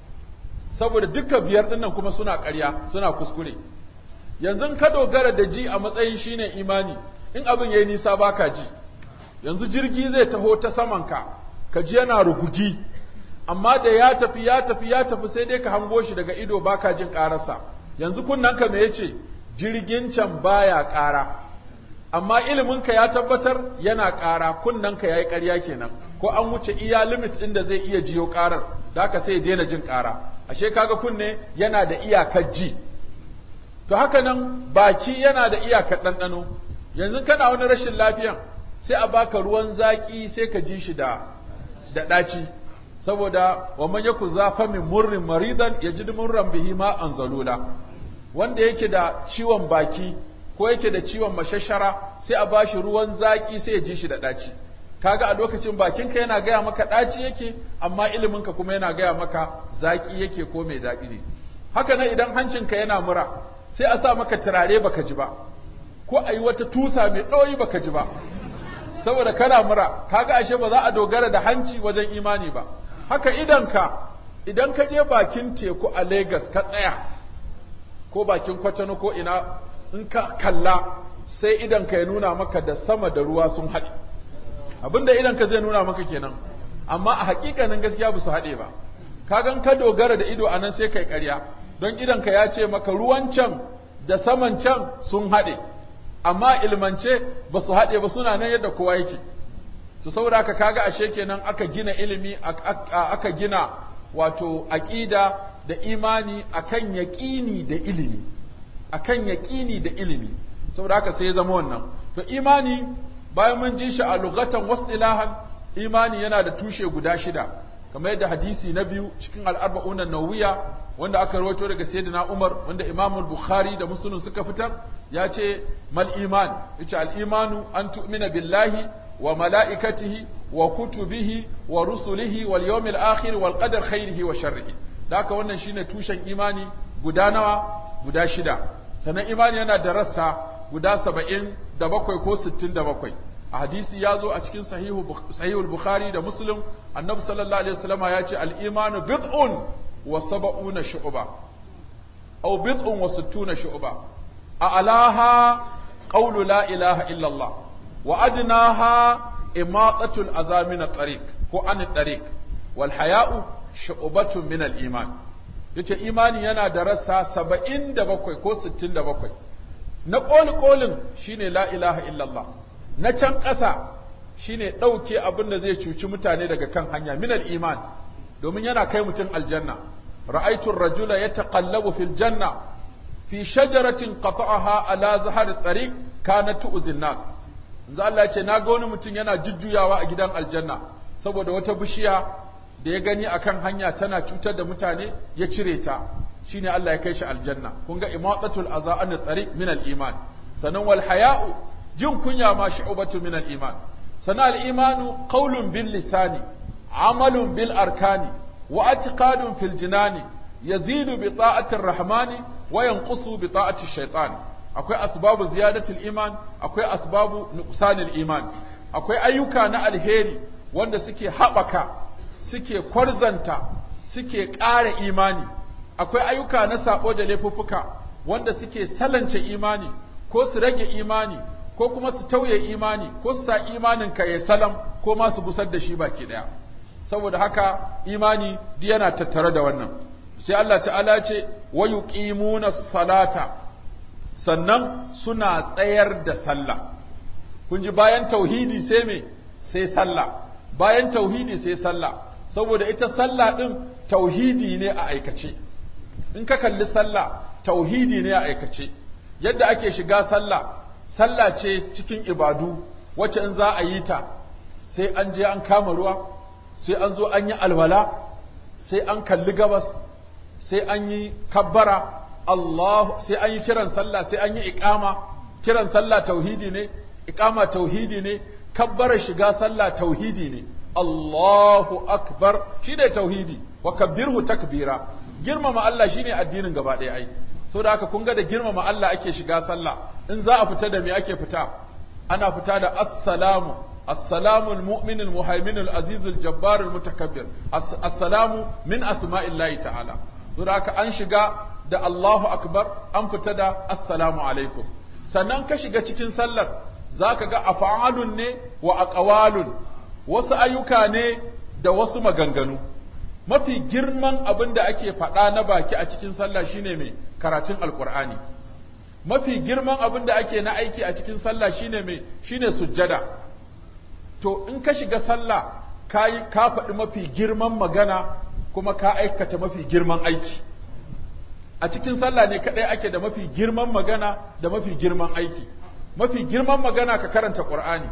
A: saboda duka biyar dinnan kuma suna ƙarya suna kuskure yanzu ka dogara da ji a matsayin shine imani in abin yayi nisa baka ji yanzu jirgi zai taho ta samanka ka ji yana rugugi amma da ya tafi ya tafi ya tafi sai dai ka hango shi daga ido baka jin ƙararsa yanzu kunnanka me yace jirgin can baya ƙara amma iliminka ya tabbatar yana ƙara kunnanka yayi ƙarya kenan ko an wuce iya limit ɗin da zai iya jiyo ƙarar da haka sai ya daina jin ƙara ashe kaga kunne yana da iyakar ji to haka nan baki yana da iyakar ɗanɗano yanzu kana wani rashin lafiyan sai a baka ruwan zaƙi sai ka ji shi da da ɗaci saboda wa man yaku zafa min murrin maridan yajid murran bihi ma anzalula wanda yake da ciwon baki ko yake da ciwon mashashara sai a bashi ruwan zaƙi sai ya ji shi da ɗaci kaga a lokacin bakinka yana gaya maka ɗaci yake amma iliminka kuma yana gaya maka zaƙi yake ko mai daɗi ne haka nan idan hancinka yana mura sai a sa maka turare baka ji ba ko a yi wata tusa mai ɗoyi baka ji ba saboda kana mura kaga ashe ba za a dogara da hanci wajen imani ba haka idanka idan ka je bakin teku a Legas ka tsaya ko bakin kwatano ko ina in ka kalla sai idanka ya nuna maka da sama da ruwa sun haɗe abinda idanka zai nuna maka kenan amma a hakikanin gaskiya ba su haɗe ba kagan ka dogara da ido anan sai kai ƙarya don idanka ya ce maka ruwan can da saman can sun haɗe amma ilmance ba su haɗe ba suna nan yadda kowa yake to saboda haka kaga ashe kenan aka gina ilimi aka gina wato aqida da imani akan yaqini da ilimi akan yaqini da ilimi saboda haka sai ya zama wannan to imani bayan mun ji shi a lugatan wasdilahan imani yana da tushe guda shida kamar yadda hadisi na biyu cikin al'arba'un nawiya wanda aka rawaito daga sayyidina Umar wanda Imam Bukhari da Muslim suka fitar ya ce mal iman yace al imanu an tu'mina billahi wa mala'ikatihi wa kutubihi wa rusulihi wal yawmil akhir wal qadar khairihi wa sharrihi da haka wannan shine tushen imani guda nawa guda shida sannan imani yana da rassa guda saba'in da bakwai ko sittin da bakwai a hadisi ya zo a cikin sahihul bukhari da muslim annabi sallallahu alaihi wasallama ya ce al-imanu bid'un wa sab'una shu'ba aw bid'un wa sittuna shu'ba a alaha qawlu la ilaha illa Allah wa adnaha imatatul azamin tariq ko an tariq wal haya'u shu'batun min al-iman yace imani yana da rassa 77 ko 67 na ƙoli ƙolin shine la ilaha illallah na can ƙasa shine ɗauke abin da zai cuci mutane daga kan hanya minal iman domin yana kai mutum aljanna ra'aitun rajula ya taƙallabu fil janna fi shajaratin qata'aha ala zahar tariq kana tu'zin nas yanzu Allah ya ce na ga wani mutum yana jujjuyawa a gidan aljanna saboda wata bishiya da ya gani akan hanya tana cutar da mutane ya cire ta shine Allah ya kai shi aljanna kun ga imatatul aza an tariq min al iman sanan wal haya'u jin kunya ma shu'batu min al iman sanan al imanu qawlun bil lisani amalun bil arkani wa i'tiqadun fil jinani yazidu bi ta'ati rahmani wa yanqusu bi ta'ati shaytan akwai asbabu ziyadatul iman akwai asbabu nuqsanil iman akwai ayyuka na alheri wanda suke haɓaka suke kwarzanta suke ƙara imani akwai ayyuka na sabo da laifuffuka wanda suke salance imani ko su rage imani ko kuma su tauye imani ko su sa imanin ka ya salam ko ma su gusar da shi baki daya saboda haka imani duk yana tattare da wannan sai Allah ta'ala ce wa yuqimuna salata sannan suna tsayar da sallah kun ji bayan tauhidi sai me sai sallah bayan tauhidi sai sallah saboda ita sallah din tauhidi ne a aikace in ka kalli sallah tauhidi ne a aikace yadda ake shiga sallah sallah ce cikin ibadu wacce in za a yi ta sai an je an kama ruwa sai an zo an yi alwala sai an kalli gabas sai an yi kabbara Allah sai an yi kiran sallah sai an yi iqama kiran sallah tauhidi ne iqama tauhidi ne kabbara shiga sallah tauhidi ne Allahu akbar shine tauhidi wa kabbirhu takbira girmama Allah shine addinin gaba ɗaya ai saboda haka kun ga da girmama Allah ake shiga sallah in za a fita da me ake fita ana fita da assalamu assalamu almu'min almuhaimin alaziz aljabbar almutakabbir assalamu min asma'illahi ta'ala saboda haka an shiga da Allahu akbar an fita da assalamu alaikum sannan ka shiga cikin sallar zaka ga af'alun ne wa aqwalun wasu ayyuka ne da wasu maganganu mafi girman abin da ake faɗa na baki a cikin sallah shine mai karatun alkur'ani mafi girman abin da ake na aiki a cikin sallah shine mai shine sujjada to in ka shiga sallah ka yi ka faɗi mafi girman magana kuma ka aikata mafi girman aiki a cikin sallah ne kaɗai ake da mafi girman magana da mafi girman aiki mafi girman magana ka karanta qur'ani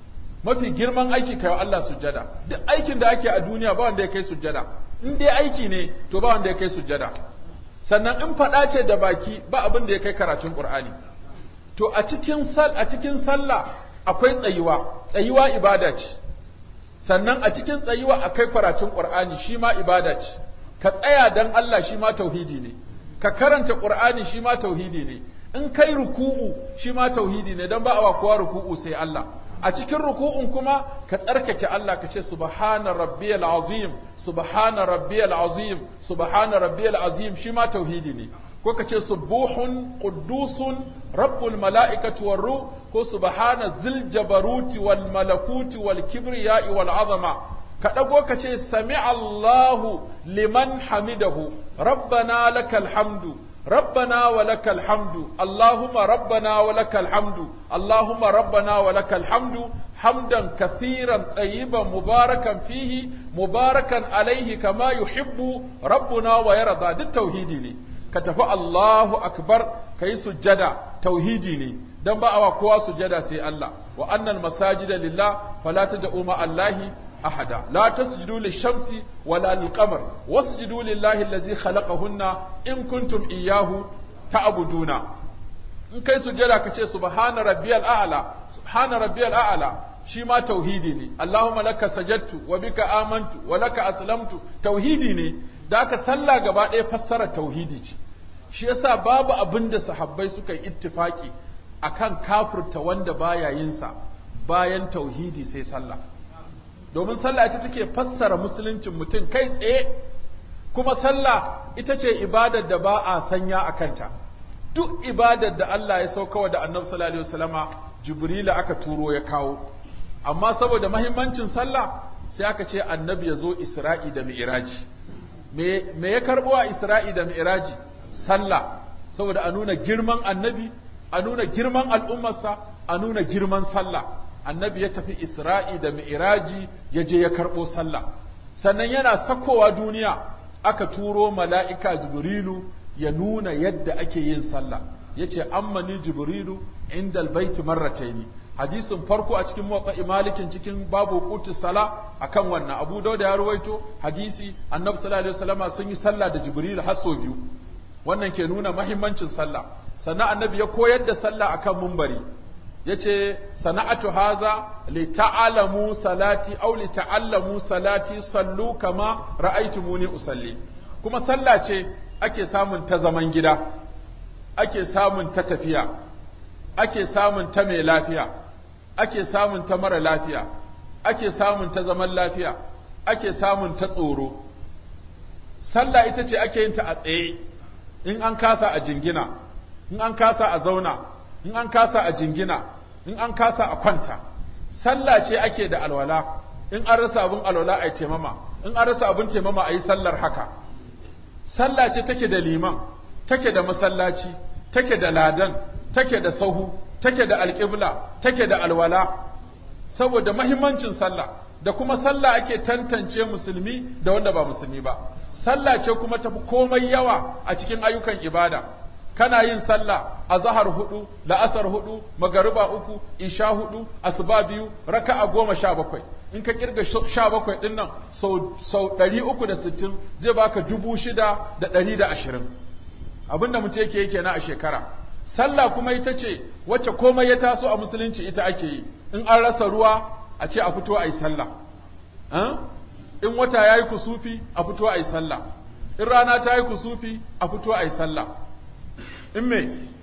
A: mafi girman aiki kai wa Allah sujjada duk aikin da ake a duniya ba wanda ya kai sujjada in dai aiki ne to ba wanda ya kai sujjada sannan in faɗa ce da baki ba abin da ya kai karatun Qur'ani to a cikin sal a cikin sallah akwai tsayuwa tsayuwa ibada ce sannan a cikin tsayuwa akwai karatun Qur'ani shi ma ibada ce ka tsaya dan Allah shi ma tauhidi ne ka karanta Qur'ani shi ma tauhidi ne in kai ruku'u shi ma tauhidi ne dan ba a kowa ruku'u sai Allah a cikin ruku'un kuma ka tsarkake Allah ka ce subhana rabbiyal azim subhana rabbiyal azim subhana rabbiyal azim shi ma tauhidi ne ko ka ce subuhun quddusun rabbul mala'ikati war ruh ko subhana zil jabaruti wal malakuti wal kibriya'i wal azama ka dago ka ce sami Allahu liman hamidahu rabbana lakal hamdu ربنا ولك الحمد اللهم ربنا ولك الحمد اللهم ربنا ولك الحمد حمدا كثيرا طيبا مباركا فيه مباركا عليه كما يحب ربنا ويرضى دي التوحيدي ne ka tafi Allahu akbar kai sujjada tauhidi ne dan ba awa kowa sujjada sai Allah wa annal masajida lillah fala tad'u ma Allahi أحدا لا تسجدوا للشمس ولا للقمر واسجدوا لله الذي خلقهن إن كنتم إياه تعبدون in kai sujjada ka ce subhana rabbiyal a'la subhana rabbiyal a'la shi ma tauhidi ne allahumma laka sajadtu wa bika amantu wa laka aslamtu tauhidi ne da aka sallah gaba ɗaya fassara tauhidi ce shi yasa babu abin da sahabbai suka yi ittifaki akan kafirta wanda baya yin sa bayan tauhidi sai sallah domin sallah ita take fassara musuluncin mutum kai tsaye kuma sallah ita ce ibadar da ba a sanya a kanta duk ibadar da Allah ya saukawa da annabi sallallahu alaihi wasallama jibrila aka turo ya kawo amma saboda mahimmancin sallah sai aka ce annabi ya zo isra'i da mi'raji me me ya karbo a isra'i da mi'raji sallah saboda a nuna girman annabi a nuna girman al'ummarsa a nuna girman sallah annabi ya tafi Isra'i da Mi'iraji ya je ya karɓo sallah, sannan yana sakowa duniya aka turo mala'ika Jibrilu ya nuna yadda ake yin sallah, ya ce, Ammani Jibrilu inda albaiti marrataini. Hadisin farko a cikin motsa malikin cikin babu kutu sala a kan wannan, Abu Dauda ya ruwaito hadisi, annabi sallallahu alaihi wasallama sun yi sallah da Jibrilu har sau biyu. Wannan ke nuna mahimmancin sallah. Sannan annabi ya koyar da sallah akan mumbari. yace sana'atu haza li ta'alamu salati aw li ta'allamu salati sallu kama ra'aytumuni usalli kuma sallah ce ake samun ta zaman gida ake samun ta tafiya ake samun ta mai lafiya ake samun ta mara lafiya ake samun ta zaman lafiya ake samun ta tsoro sallah ita ce ake yin ta a tsaye in an kasa a jingina in an kasa a zauna in an kasa a jingina in an kasa a kwanta sallah ce ake da alwala in an rasa abin alwala a yi taimama in an rasa abin taimama a yi sallar haka sallah ce take da liman take da masallaci take da ladan take da sahu take da alƙibla take da alwala saboda mahimmancin sallah da kuma sallah ake tantance musulmi da wanda ba musulmi ba sallah ce kuma tafi komai yawa a cikin ayyukan ibada kana yin sallah a zahar hudu la'asar hudu magariba uku isha hudu asuba biyu raka'a goma sha bakwai in ka kirga sha bakwai din nan sau ɗari uku da sittin zai baka dubu shida da ɗari da ashirin abinda mutum yake yake na a shekara sallah kuma ita ce wacce komai ya taso a musulunci ita ake yi in an rasa ruwa a ce a fito a yi sallah in wata ya yi kusufi a fito a yi sallah in rana ta yi kusufi a fito a yi sallah in me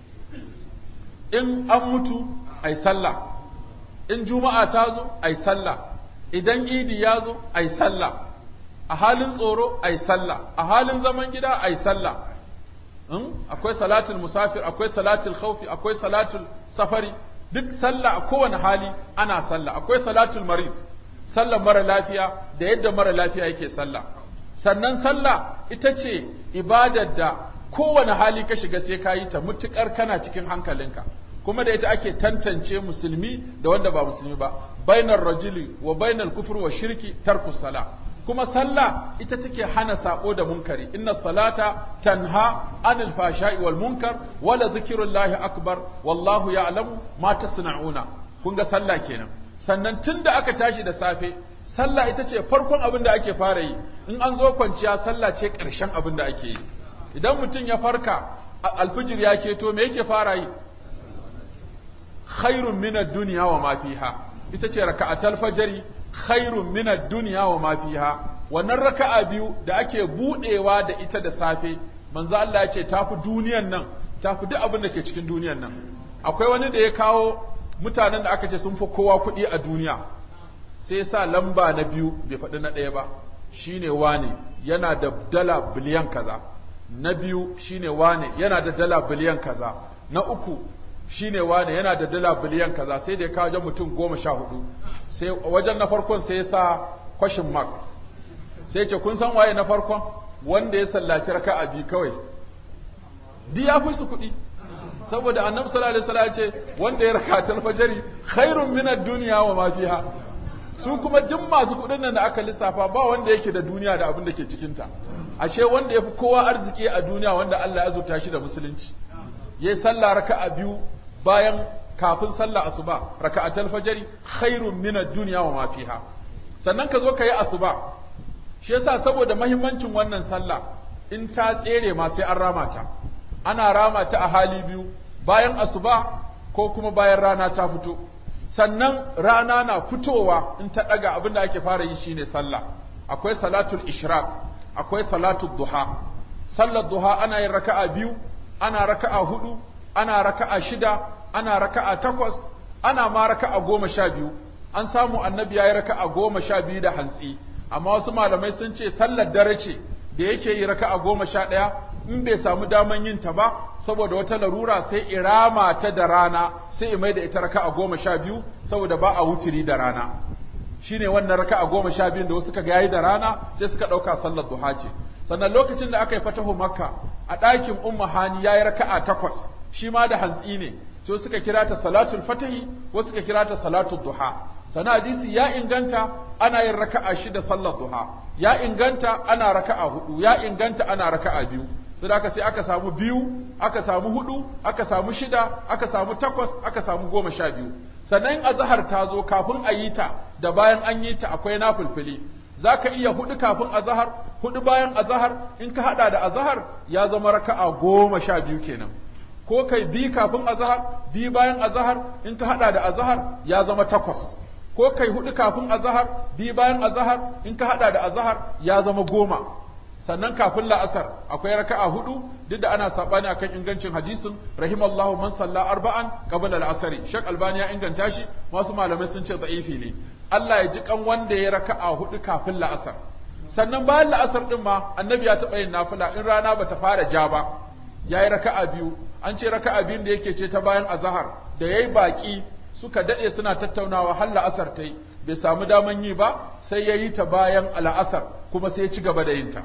A: in an mutu a yi sallah in juma'a ta zo a yi sallah idan idi ya zo a yi sallah a halin tsoro a yi sallah a halin zaman gida a yi sallah akwai salatul musafir akwai salatul khawfi akwai salatul safari duk sallah a kowane hali ana sallah akwai salatul marid sallar mara lafiya da yadda mara lafiya yake sallah sannan sallah ita ce ibadar da kowane hali ka shiga sai ka yi ta mutukar kana cikin hankalinka kuma da ita ake tantance musulmi da wanda ba musulmi ba bainar rajuli wa bainar kufur wa shirki tarku sala kuma sallah ita take hana sako da munkari inna salata tanha anil fashai wal munkar wala zikrullahi akbar wallahu ya'lamu ma tasna'una kun ga sallah kenan sannan tunda aka tashi da safe sallah ita ce farkon abin da ake fara yi in an zo kwanciya sallah ce ƙarshen abin da ake yi idan mutum ya farka alfijir ya keto me yake fara yi khairun minad dunya wa ma fiha ita ce raka'atul fajri khairun minad dunya wa ma fiha wannan raka'a biyu da ake budewa da ita da safe manzo Allah ya ce tafi duniyan nan tafi duk abin da ke cikin duniyan nan akwai wani da ya kawo mutanen da aka ce sun fi kowa kuɗi a duniya sai ya sa lamba na biyu bai faɗi na ɗaya ba shine wane yana da dala biliyan kaza na biyu shine wane yana da dala biliyan kaza na uku shine wane yana da dala biliyan kaza sai da ya kawo mutum goma sha hudu sai wajen na farkon sai ya sa kwashin mark sai ce kun san waye na farkon wanda ya sallaci raka'a biyu kawai di ya fi su kuɗi saboda annabi sallallahu alaihi wasallam ya ce wanda ya rakatul fajri khairun min ad-dunya wa ma fiha su kuma duk masu kuɗin nan da aka lissafa ba wanda yake da duniya da abin da ke cikin ta ashe wanda yafi kowa arziki a duniya wanda Allah ya azurta shi da musulunci yayi sallah raka'a biyu bayan kafin sallah asuba raka'atul fajri khairun min ad-dunya wa ma fiha sannan ka zo ka yi asuba shi yasa saboda mahimmancin wannan sallah in ta tsere ma sai an rama ta ana rama ta a hali biyu bayan asuba ko kuma bayan rana ta fito sannan rana na fitowa in ta daga abin da ake fara yi shine sallah akwai salatul ishraq akwai salatul duha sallar duha ana yin raka'a biyu ana raka'a hudu ana raka'a shida ana raka'a takwas ana ma raka'a goma sha biyu an samu annabi ya yi raka'a goma sha biyu da hantsi amma wasu malamai sun ce sallar dare ce da yake yi raka'a goma sha ɗaya in bai samu daman yin ta ba saboda wata larura sai irama ta da rana sai imai da ita raka'a goma sha biyu saboda ba a wutiri da rana shine wannan raka'a goma sha biyun da wasu suka ga yayi da rana sai suka ɗauka sallar duha ce sannan lokacin da aka yi fatahu makka a ɗakin umma hani yayi raka'a takwas shi ma da hantsi ne sai suka kira ta salatul fatahi wasu suka kira ta salatul duha sana hadisi ya inganta ana yin raka'a shida sallar duha ya inganta ana raka'a hudu ya inganta ana raka'a biyu sai aka sai aka samu biyu aka samu hudu aka samu shida aka samu takwas aka samu goma sha biyu sannan azhar ta zo kafin a yi ta da bayan an yi ta akwai nafilfili za ka iya hudu kafin azhar hudu bayan azhar in ka hada da azhar ya zama raka'a goma sha biyu kenan ko kai bi kafin azhar bi bayan azhar in ka hada da azhar ya zama takwas ko kai hudu kafin azhar bi bayan azhar in ka hada da azhar ya zama goma sannan kafin la'asar akwai raka'a hudu duk da ana sabani akan ingancin hadisin rahimallahu man salla arba'an qabla al-asri shek albani ya inganta shi wasu malamai sun ce da'ifi ne Allah ya ji kan wanda ya raka'a hudu kafin la'asar sannan bayan la'asar din ma annabi ya taɓa yin nafila in rana bata fara ja ba yayi raka'a biyu an ce raka'a biyun da yake ce ta bayan azhar da yayi baki suka dade suna tattaunawa har la'asar tai bai samu daman yi ba sai ya yi ta bayan al'asar kuma sai ya ci gaba da yin ta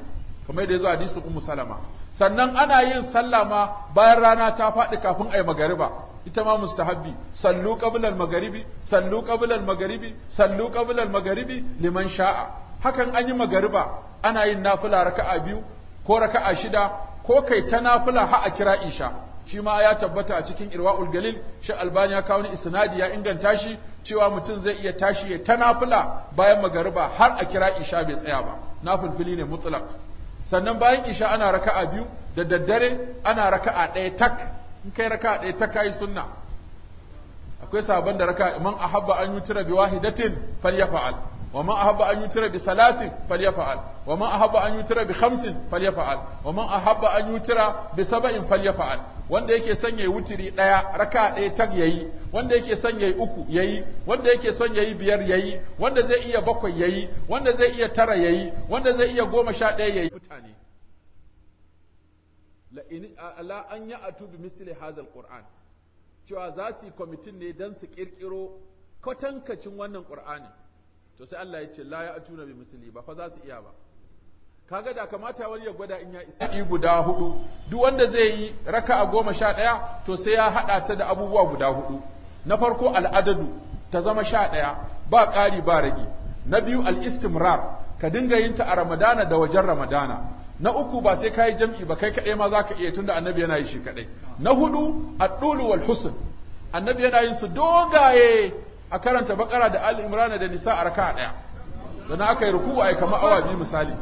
A: kamar da yazo hadisin ummu salama sannan ana yin sallah ma bayan rana ta faɗi kafin ayi magariba ita ma mustahabbi sallu qabla al-magharibi sallu qabla al-magharibi sallu qabla al-magharibi liman sha'a hakan an yi magariba ana yin nafila raka'a biyu ko raka'a shida ko kai ta nafila ha a kira isha shi ma ya tabbata a cikin irwa'ul galil shi albani ya kawo ni isnadi ya inganta shi cewa mutum zai iya tashi ya ta nafila bayan magariba har a kira isha bai tsaya ba nafilfili ne mutlaq sannan bayan isha ana raka'a biyu da daddare ana raka'a ɗaya tak in kai raka'a ɗaya tak kai sunna akwai sabon da raka'a man ahabba an yutira bi wahidatin falyafa'al ومن أحب أن يوتر بثلاث فليفعل ومن أحب أن يوتر بخمس فليفعل ومن أحب أن يوتر بسبع فليفعل wanda yake son yayi wutiri daya raka ɗaya tag yayi wanda yake son yayi uku yayi wanda yake son yayi biyar yayi wanda zai iya bakwai yayi wanda zai iya tara yayi wanda zai iya goma sha ɗaya yayi mutane la in ala an ya'tu bi misli hadha alquran cewa za su yi kwamitin ne dan su kirkiro kwatankacin wannan qur'ani to sai Allah ya ce la ya atuna bi misli ba fa za su iya ba kaga da kamata wani ya gwada in ya isa yi guda hudu duk wanda zai yi raka'a goma sha ɗaya to sai ya haɗa ta da abubuwa guda hudu na farko al'adadu ta zama sha ɗaya ba ƙari ba rage na biyu al'istimrar ka dinga yin ta a ramadana da wajen ramadana na uku ba sai ka yi jam'i ba kai kaɗai ma za ka iya tunda annabi yana yi shi kaɗai na hudu addulu wal husn annabi yana yin su dogaye a karanta bakara da Ali Imran da Nisa a raka daya dan aka yi ruku ai kamar awa biyu misali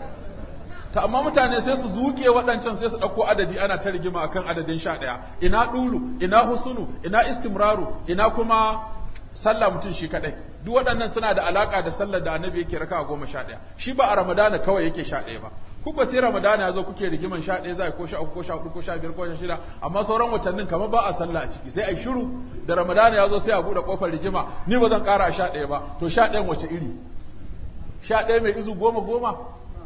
A: ta amma mutane sai su zuke waɗancan sai su ɗauko adadi ana ta rigima akan adadin sha ɗaya ina ɗulu ina husunu ina istimraru ina kuma sallah mutum shi kaɗai duk waɗannan suna da alaƙa da sallar da annabi yake raka goma sha ɗaya shi ba a ramadana kawai yake sha ɗaya ba ku ba sai ramadana ya zo kuke rigiman sha ɗaya za ko sha uku ko sha hudu ko sha biyar ko sha shida amma sauran watannin kamar ba a sallah a ciki sai a yi shiru da ramadana ya zo sai a buɗe ƙofar rigima ni ba zan ƙara a sha ɗaya ba to sha ɗayan wace iri sha ɗaya mai izu goma goma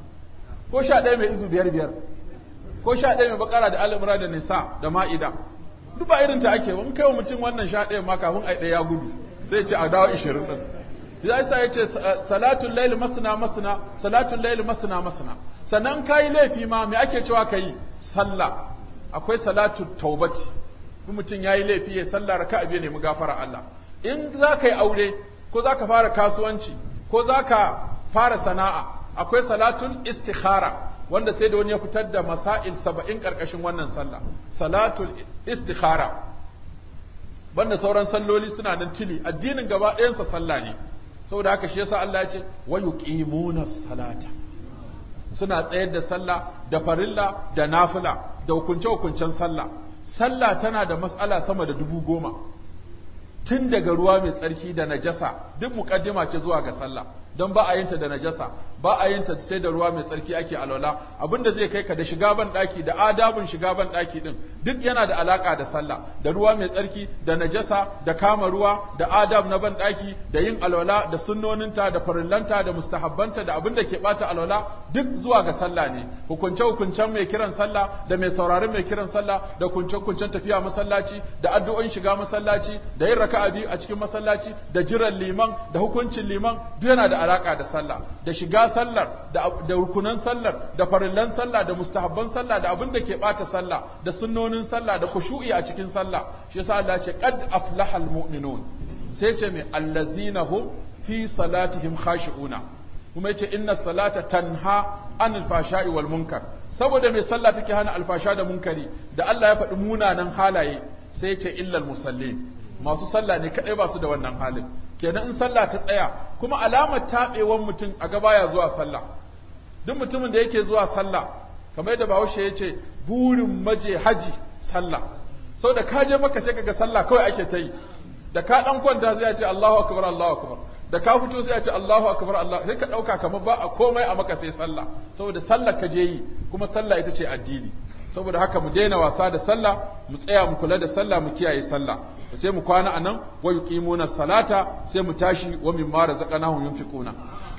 A: ko sha ɗaya mai izu biyar biyar ko sha ɗaya mai bakara da al'amura da nisa da ma'ida duk ba irin ta ake in kai wa mutum wannan sha ɗaya ma kafin a ɗaya ya gudu sai ce a dawo ishirin ɗin ya isa ya ce salatun laili masana masana salatun laili masana masana sannan ka yi laifi ma me ake cewa ka yi sallah akwai salatu taubati in mutum ya yi laifi ya sallah raka abiya nemi gafara Allah in za ka yi aure ko za ka fara kasuwanci ko za ka fara sana'a akwai salatun istikhara wanda sai da wani ya fitar da masail saba'in ƙarƙashin wannan sallah salatul istikhara banda sauran salloli suna nan tili addinin gaba ɗayansa sallah ne saboda haka shi yasa Allah ya ce wa yuqimuna salata suna tsayar da sallah da farilla da nafila da hukunce hukuncen sallah sallah tana da mas'ala sama da dubu goma tun daga ruwa mai tsarki da najasa duk mukaddima ce zuwa ga sallah don ba a yinta da najasa ba a yinta sai da ruwa mai tsarki ake alwala abinda zai kai ka da shiga ban daki da adabun shiga ban daki din duk yana da alaka da sallah da ruwa mai tsarki da najasa da kama ruwa da adab na ban daki da yin alwala da sunnoninta da farillanta da mustahabbanta da abinda ke bata alwala duk zuwa ga sallah ne hukunce hukuncen mai kiran sallah da mai sauraron mai kiran sallah da hukunce hukuncen tafiya masallaci da addu'o'in shiga masallaci da yin raka'a biyu a cikin masallaci da jiran liman da hukuncin liman duk yana da alaka da sallah da shiga sallar da da rukunan sallar da farillan sallah da mustahabban sallah da abin da ke bata sallah da sunnonin sallah da khushu'i a cikin sallah shi yasa Allah ya ce qad aflahal mu'minun sai ce mai allazina hum fi salatihim khashi'una kuma yace inna salata tanha anil fashai wal munkar saboda mai sallah take hana alfasha da munkari da Allah ya faɗi munanan halaye sai yace illal musallin masu sallah ne kadai ba su da wannan halin kenan in sallah ta tsaya kuma alamar taɓewan mutum a gaba ya zuwa sallah duk mutumin da yake zuwa sallah kamar yadda bahaushe ya ce burin maje haji sallah sau da ka je maka sai kaga sallah kawai ake ta yi da ka dan kwanta zai ce Allahu akbar Allahu akbar da ka fito sai ya ce Allahu akbar Allah sai ka dauka kamar ba a komai a maka sai sallah saboda sallah ka je yi kuma sallah ita ce addini saboda haka mu daina wasa da sallah mu tsaya mu kula da sallah mu kiyaye sallah sai mu kwana anan wa yuqimuna salata sai mu tashi wa mimma razaqnahum yunfiquna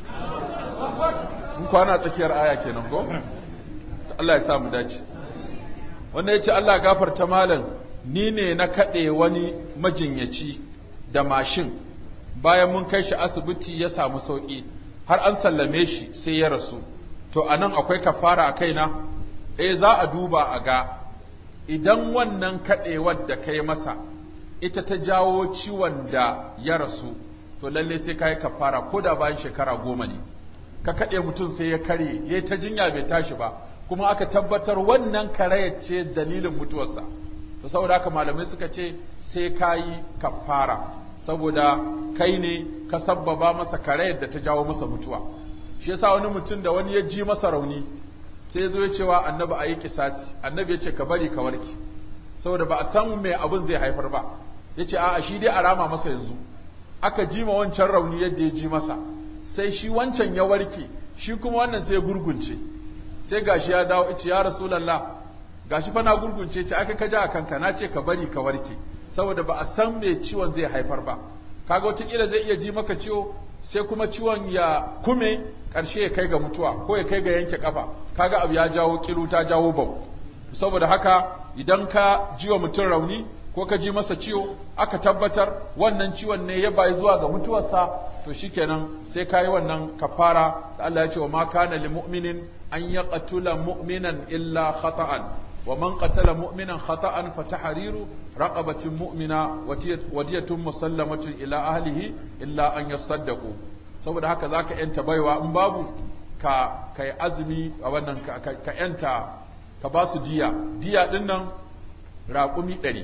A: mun kwana tsakiyar aya kenan ko Allah ya sa mu dace wannan yace Allah gafarta malam ni ne na kade wani majinyaci da mashin bayan mun kai shi asibiti ya samu sauki har an sallame shi sai ya rasu to anan akwai kafara a kaina eh za a duba a ga idan wannan kaɗewar da kai masa ita ta jawo ciwon da ya rasu to lalle sai ka yi kafara ko da bayan shekara goma ne ka kaɗe mutum sai ya karye ya ta jinya bai tashi ba kuma aka tabbatar wannan karayar ce dalilin mutuwarsa to saboda haka malamai suka ce sai ka yi kafara saboda kai ne ka sabbaba masa karayar da ta jawo masa mutuwa shi yasa wani mutum da wani ya ji masa rauni sai ya zo ya cewa annabi a yi kisasi annabi ya ce ka bari ka warke saboda ba a san me abin zai haifar ba ya ce a'a shi dai a rama masa yanzu aka ji ma wancan rauni yadda ya ji masa sai shi wancan ya warke shi kuma wannan sai ya gurgunce sai gashi ya dawo ice ya rasulallah gashi fa na gurgunce ce aka kaja a kanka na ce ka bari ka warke saboda ba a san me ciwon zai haifar ba kaga wataƙila zai iya ji maka ciwo sai kuma ciwon ya kume ƙarshe ya kai ga mutuwa ko ya kai ga yanke kafa kaga abu ya jawo kiru ta jawo bau saboda haka idan ka ji wa mutum rauni ko ka ji masa ciwo aka tabbatar wannan ciwon ne ya bayi zuwa ga mutuwarsa to shikenan sai ka yi wannan kafara da Allah ya ce wa ma kana lil mu'minin an yaqtula mu'minan illa khata'an wa man qatala mu'minan khata'an fa tahriru raqabatin mu'mina wa diyatun musallamatun ila ahlihi illa an yasaddaqu saboda haka zaka yanta baiwa in babu ka kai azumi a wannan ka yanta ka ba su diya diya din nan raƙumi ɗari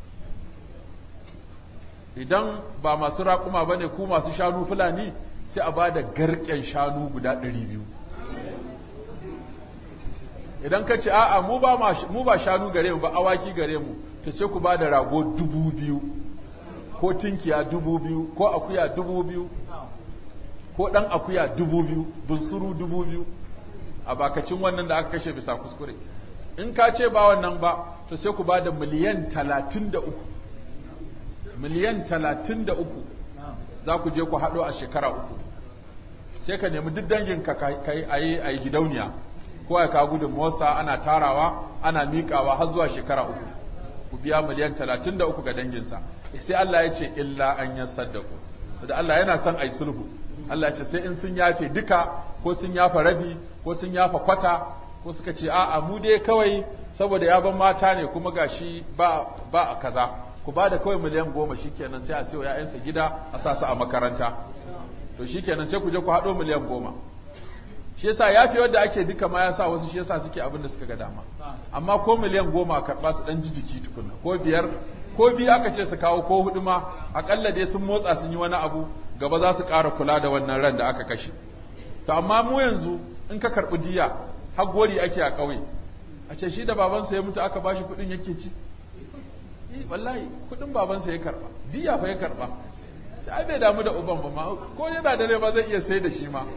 A: idan ba masu raƙuma ba ne ku masu shanu fulani sai a ba da garken shanu guda ɗari biyu idan ka ce a'a mu ba mu ba shanu gare mu ba awaki gare mu to sai ku ba da rago dubu biyu ko tinkiya dubu biyu ko akuya dubu biyu ko ɗan akuya dubu biyu bunsuru dubu biyu a bakacin wannan da aka kashe bisa kuskure in ka ce ba wannan ba to sai ku ba da miliyan talatin da uku miliyan talatin da uku za ku je ku haɗo a shekara uku sai ka nemi duk danginka ka yi a yi gidauniya ko ya kawo gudun motsa ana tarawa ana miƙawa har zuwa shekara uku ku biya miliyan talatin da uku ga danginsa sai Allah ya ce illa an yi saddaku da Allah yana son a yi sulhu Allah ya ce sai in sun yafe duka ko sun yafa rabi ko sun yafa kwata ko suka ce a'a mu dai kawai saboda ya ban mata ne kuma gashi ba ba a kaza ku ba da kawai miliyan goma shikenan sai a sayo ‘ya'yansa gida a sa su a makaranta to shikenan sai ku je ku haɗo miliyan goma shi yasa ya fi wadda ake duka ma ya sa wasu shi yasa suke abin da suka ga dama amma ko miliyan goma karɓa su ɗan jijiki tukunna ko biyar ko biyu aka ce su kawo ko hudu ma aƙalla dai sun motsa sun yi wani abu gaba za su ƙara kula da wannan ran da aka kashe to amma mu yanzu in ka karɓi diya har gori ake a ƙauye a ce shi da babansa ya mutu aka bashi kuɗin yake ci wallahi kudin babansa ya karba diya fa ya karba ci ai bai damu da uban ba ma ko yana da rai ba zai iya sai da shi ma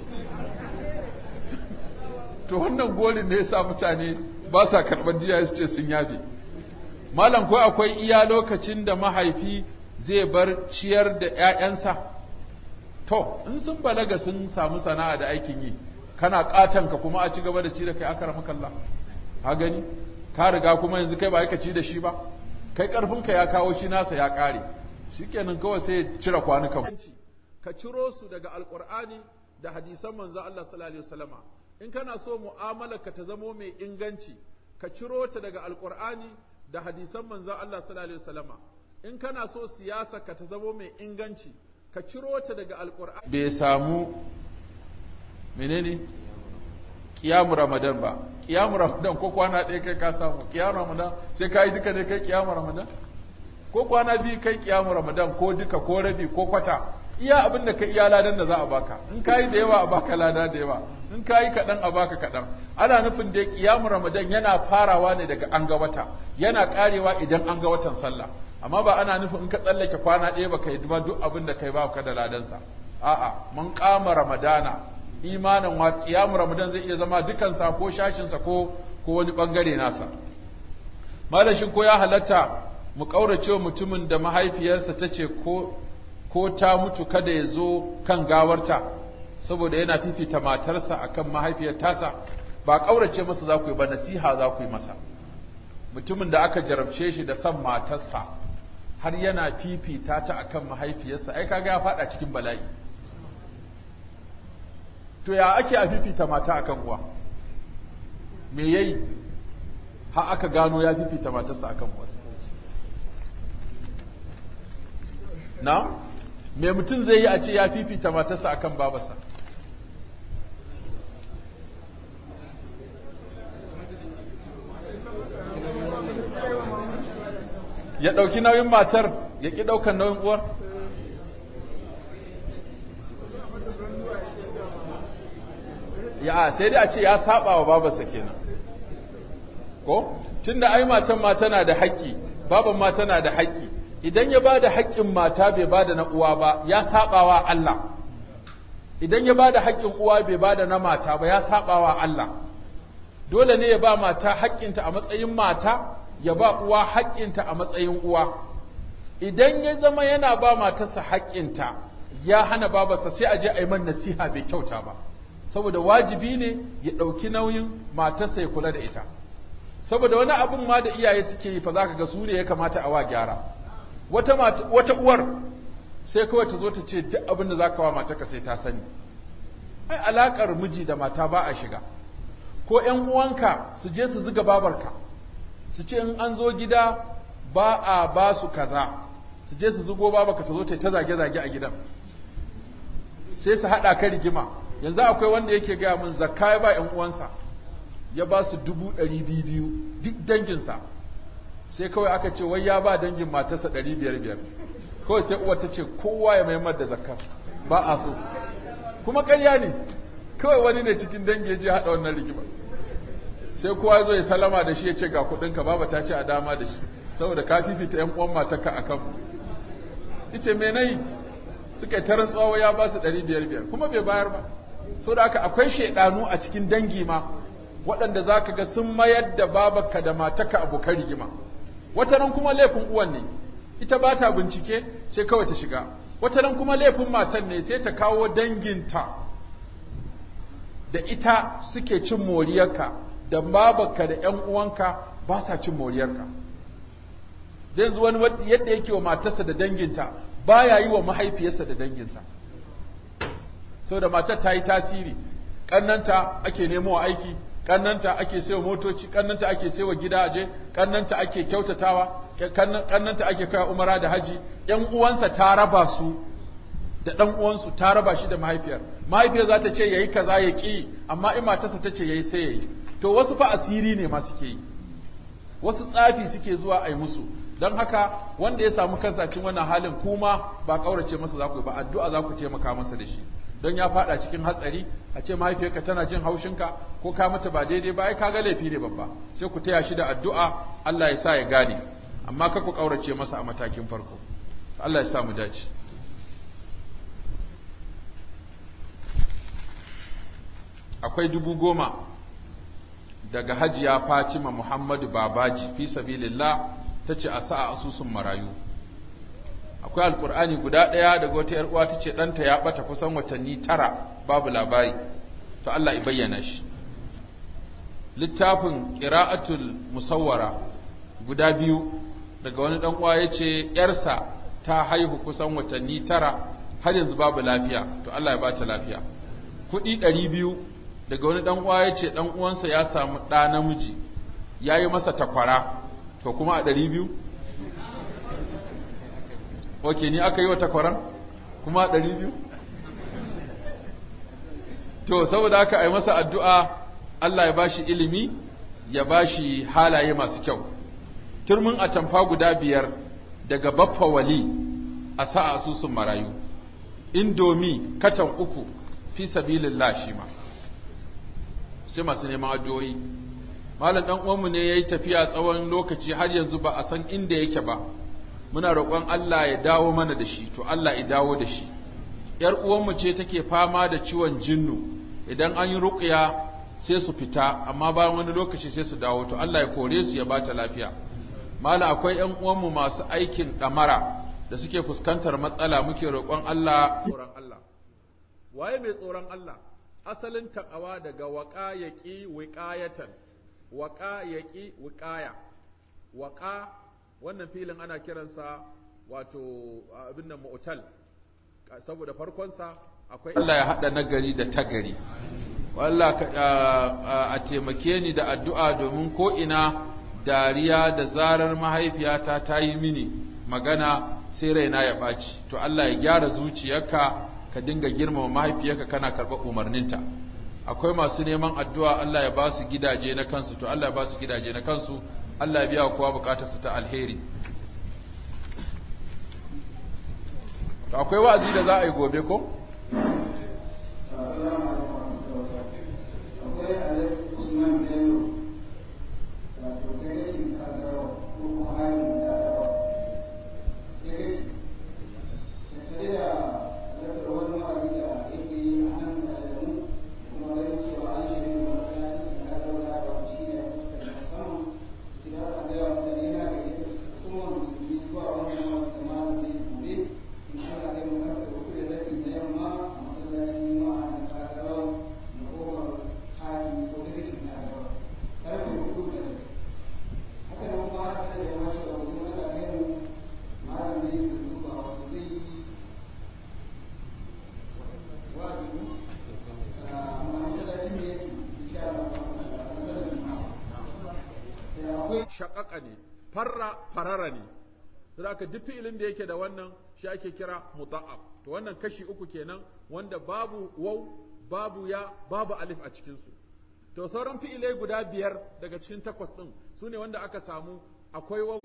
A: to wannan golin ne yasa mutane ba sa karban diya su ce sun yafe malam ko akwai iya lokacin da mahaifi zai bar ciyar da ƴaƴansa to in sun balaga sun samu sana'a da aikin yi kana katanka kuma a ci gaba da ci da kai aka makalla ka gani ka riga kuma yanzu kai ba ka ci da shi ba kai ƙarfinka ya kawo shi nasa ya ƙare shikenan kawai sai ya cire kwanukan ka ciro su daga alƙur'ani da hadisan manzo Allah sallallahu alaihi wasallama in kana so mu'amalar ka ta zamo mai inganci ka ciro ta daga alƙur'ani da hadisan manzo Allah sallallahu alaihi wasallama in kana so siyasa ka ta zamo mai inganci ka ciro ta daga alƙur'ani bai samu menene kiyamu ramadan ba kiyamu ramadan ko kwana ɗaya kai ka samu kiyamu ramadan sai ka yi duka ne kai kiyamu ramadan ko kwana biyu kai kiyamu ramadan ko duka ko rabi ko kwata iya abin da ka iya ladan da za a baka in ka yi da yawa a baka lada da yawa in ka yi kaɗan a baka kaɗan ana nufin dai kiyamu ramadan yana farawa ne daga an ga wata yana ƙarewa idan an ga watan sallah amma ba ana nufin in ka tsallake kwana ɗaya baka yi duk abin da kai ba ka da ladansa a'a mun kama ramadana imanin wa kiyamu ramadan zai iya zama dukansa ko shashinsa ko ko wani bangare nasa malashin ko ya halatta mu kaurace mutumin da mahaifiyarsa ta ce ko ko ta mutu kada ya zo kan gawarta saboda yana fifita matarsa akan mahaifiyar tasa ba kaurace masa za ku yi ba nasiha za ku yi masa mutumin da aka jarabce shi da son matarsa har yana fifita ta akan mahaifiyarsa ai kaga ya fada cikin bala'i to ya ake a fifita mata akan uwa me yayi har aka gano ya fifita matarsa akan wasu na me mutum zai yi a ce ya fifita matarsa akan babarsa ya ɗauki nauyin matar ya ƙi ɗaukar nauyin uwar ya sai dai a ce ya saba wa babarsa kenan ko tunda ai matan ma tana da haƙƙi baban ma tana da haƙƙi idan ya bada haƙƙin mata bai bada na uwa ba ya saba wa Allah idan ya bada haƙƙin uwa bai bada na mata ba ya saba wa Allah dole ne ya ba mata haƙƙinta a matsayin mata ya ba uwa haƙƙinta a matsayin uwa idan ya zama yana ba matarsa haƙƙinta ya hana babarsa sai a je a yi man nasiha bai kyauta ba saboda wajibi ne ya ɗauki nauyin matarsa ya kula da ita saboda wani abin ma da iyaye suke yi fa za ka ga su ne ya kamata a wa gyara wata, wata uwar sai kawai ta zo ta ce duk abin da za ka wa matarka sai ta sani ai alaƙar miji da mata ba a shiga ko ‘yan uwanka su je su ziga babarka su ce in an zo gida ba a ba su kaza su je su zugo babarka ta zo ta ta zage-zage a gidan sai su haɗa ka rigima yanzu akwai wanda yake gaya min zakka ya ba ‘yan uwansa ya ba su dubu ɗari biyu biyu duk danginsa sai kawai aka ce wai ya ba dangin matarsa ɗari biyar biyar kawai sai uwar ta ce kowa ya maimar da zakka ba a so kuma ƙarya ne kawai wani ne cikin dangi ya je haɗa wannan rigima sai kowa ya zo ya salama da shi ya ce ga kuɗinka baba ta ce a dama da shi saboda ka fifita ‘yan uwan matarka a kanmu ice me nayi suka yi ta rantsuwa ya ba su ɗari biyar biyar kuma bai bayar ba saboda haka akwai shaidanu a cikin dangi ma waɗanda za ka ga sun mayar da babarka da mataka abokan rigima wata ran kuma laifin uwan ne ita ba ta bincike sai kawai ta shiga wata ran kuma laifin matan ne sai ta kawo danginta da ita suke cin moriyarka da babarka da ‘yan uwanka ba sa cin moriyarka yanzu wani yadda yake wa matarsa da danginta ba ya yi wa mahaifiyarsa da danginsa saboda matar ta yi tasiri ƙannanta ake nemo wa aiki kannanta ake sayo motoci kannanta ake sayo gidaje kannanta ake kyautatawa kannanta ake kai umara da haji yan uwansa ta raba su da dan uwansu ta raba shi da mahaifiyar mahaifiyar za ta ce yayi kaza ya ki amma in matarsa ta ce yayi sai yayi to wasu fa asiri ne ma suke yi wasu tsafi suke zuwa a yi musu don haka wanda ya samu kansa cikin wannan halin kuma ba kaurace masa za ku yi ba addu'a za ku taimaka masa da shi don ya fada cikin hatsari a ce mahaifiyarka tana jin haushinka ko ka mata ba daidai ba ai kaga laifi ne babba sai ku taya shi da addu'a Allah ya sa ya gane amma ka ku kaurace masa a matakin farko Allah ya sa mu dace akwai dubu goma daga hajiya Fatima Muhammadu Babaji fi sabilillah tace a sa a asusun marayu akwai alkur'ani guda ɗaya daga wata uwa ta ce ɗanta ya ɓata kusan watanni tara babu labari to Allah ya bayyana shi littafin ƙira'atul musawwara guda biyu daga wani ɗan uwa ya ce ‘yarsa ta haihu kusan watanni tara har yanzu babu lafiya to Allah ya bata lafiya kuɗi ɗari biyu daga wani ɗan uwa ya ce ɗan uwansa ya samu ɗa namiji ya yi masa takwara to kuma a ɗari biyu ok ni aka yi wa takwaran kuma a ɗari biyu to saboda haka a yi masa addu'a Allah ya bashi ilimi ya bashi halaye masu kyau turmin atamfa guda biyar daga baffa wali a sa asusun marayu indomi katan uku fi sabilillah shi ma sai masu neman addu'o'i malam dan uwanmu ne yayi tafiya tsawon lokaci har yanzu ba a san inda yake ba muna roƙon Allah ya dawo mana da shi to Allah ya dawo da shi yar uwanmu ce take fama da ciwon jinnu idan an yi ruqya sai su fita amma bayan wani lokaci sai su dawo to Allah ya kore su ya bata lafiya mala akwai ƴan uwanmu masu aikin ɗamara da suke fuskantar matsala muke roƙon Allah tsoron Allah waye mai tsoron Allah asalin taqawa daga waqa yaqi wiqayatan waqa yaqi wiqaya waqa wannan filin ana kiransa wato abin nan mu'tal saboda farkonsa akwai Allah ya hada nagari da tagari wallah a taimake ni da addu'a domin ko ina dariya da zarar mahaifiyata ta yi mini magana sai raina ya ɓaci to Allah ya gyara zuciyarka ka dinga girmama mahaifiyarka kana karɓar umarninta akwai masu neman addu'a Allah ya ba su gidaje na kansu to Allah ya ba su gidaje na kansu Allah ya biya kowa bukatarsu ta alheri to akwai wa'azi da za a yi gobe ko shaƙaƙa ne farra farara ne saboda duk fi'ilin da yake da wannan shi ake kira mudha'af to wannan kashi uku kenan wanda babu waw babu ya babu alif a cikin su to sauran fi'ilai guda biyar daga cikin takwas din sune wanda aka samu akwai waw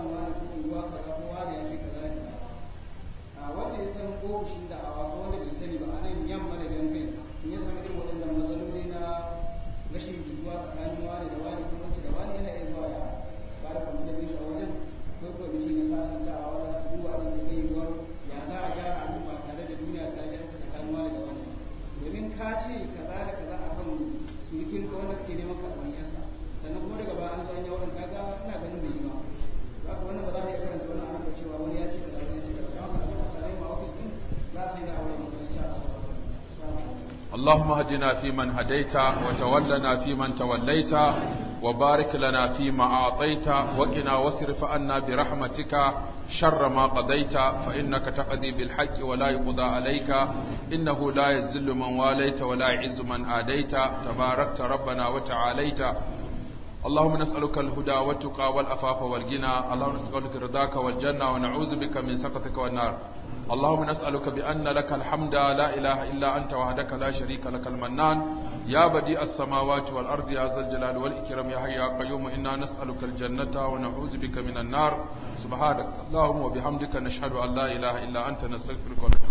B: a wanda ya san ofishin da awa ko wanda bai sani ba a nan yamma da jan kai in ya sami irin waɗannan matsaloli na rashin jituwa tsakanin wani da wani ko wance da wani yana iya zuwa ya ba da kwamitin shi a wajen akwai kwamiti na sasantawa wanda su duba abin su ga yiwuwar ya za a gyara abin ba tare da duniya ta ji an ci tsakanin wani da wani domin ka ce kaza da kaza a kan surukin ka wanda ke neman karɓar yasa sannan kuma daga baya an zo an yi waɗanda kaga ina ganin bai yi ba za ka wannan ba za mu iya karanta wani abin da cewa wani ya ce kaza wani ya ce kaza don haka abin da sarai ma ofis din za su yi da auren makarantar a
A: اللهم اهدنا فيمن هديت وتولنا فيمن توليت وبارك لنا فيما أعطيت وقنا واصرف عنا برحمتك شر ما قضيت فإنك تقضي بالحق ولا يقضى عليك إنه لا يذل من واليت ولا يعز من آديت تباركت ربنا وتعاليت اللهم نسألك الهدى والتقى والأفاف والغنى اللهم نسألك رضاك والجنة ونعوذ بك من سخطك والنار اللهم نسألك بأن لك الحمد لا إله إلا أنت وحدك لا شريك لك المنان يا بديع السماوات والأرض يا ذا الجلال والإكرام يا حي يا قيوم إنا نسألك الجنة ونعوذ بك من النار سبحانك اللهم وبحمدك نشهد أن لا إله إلا أنت نستغفرك ونتوب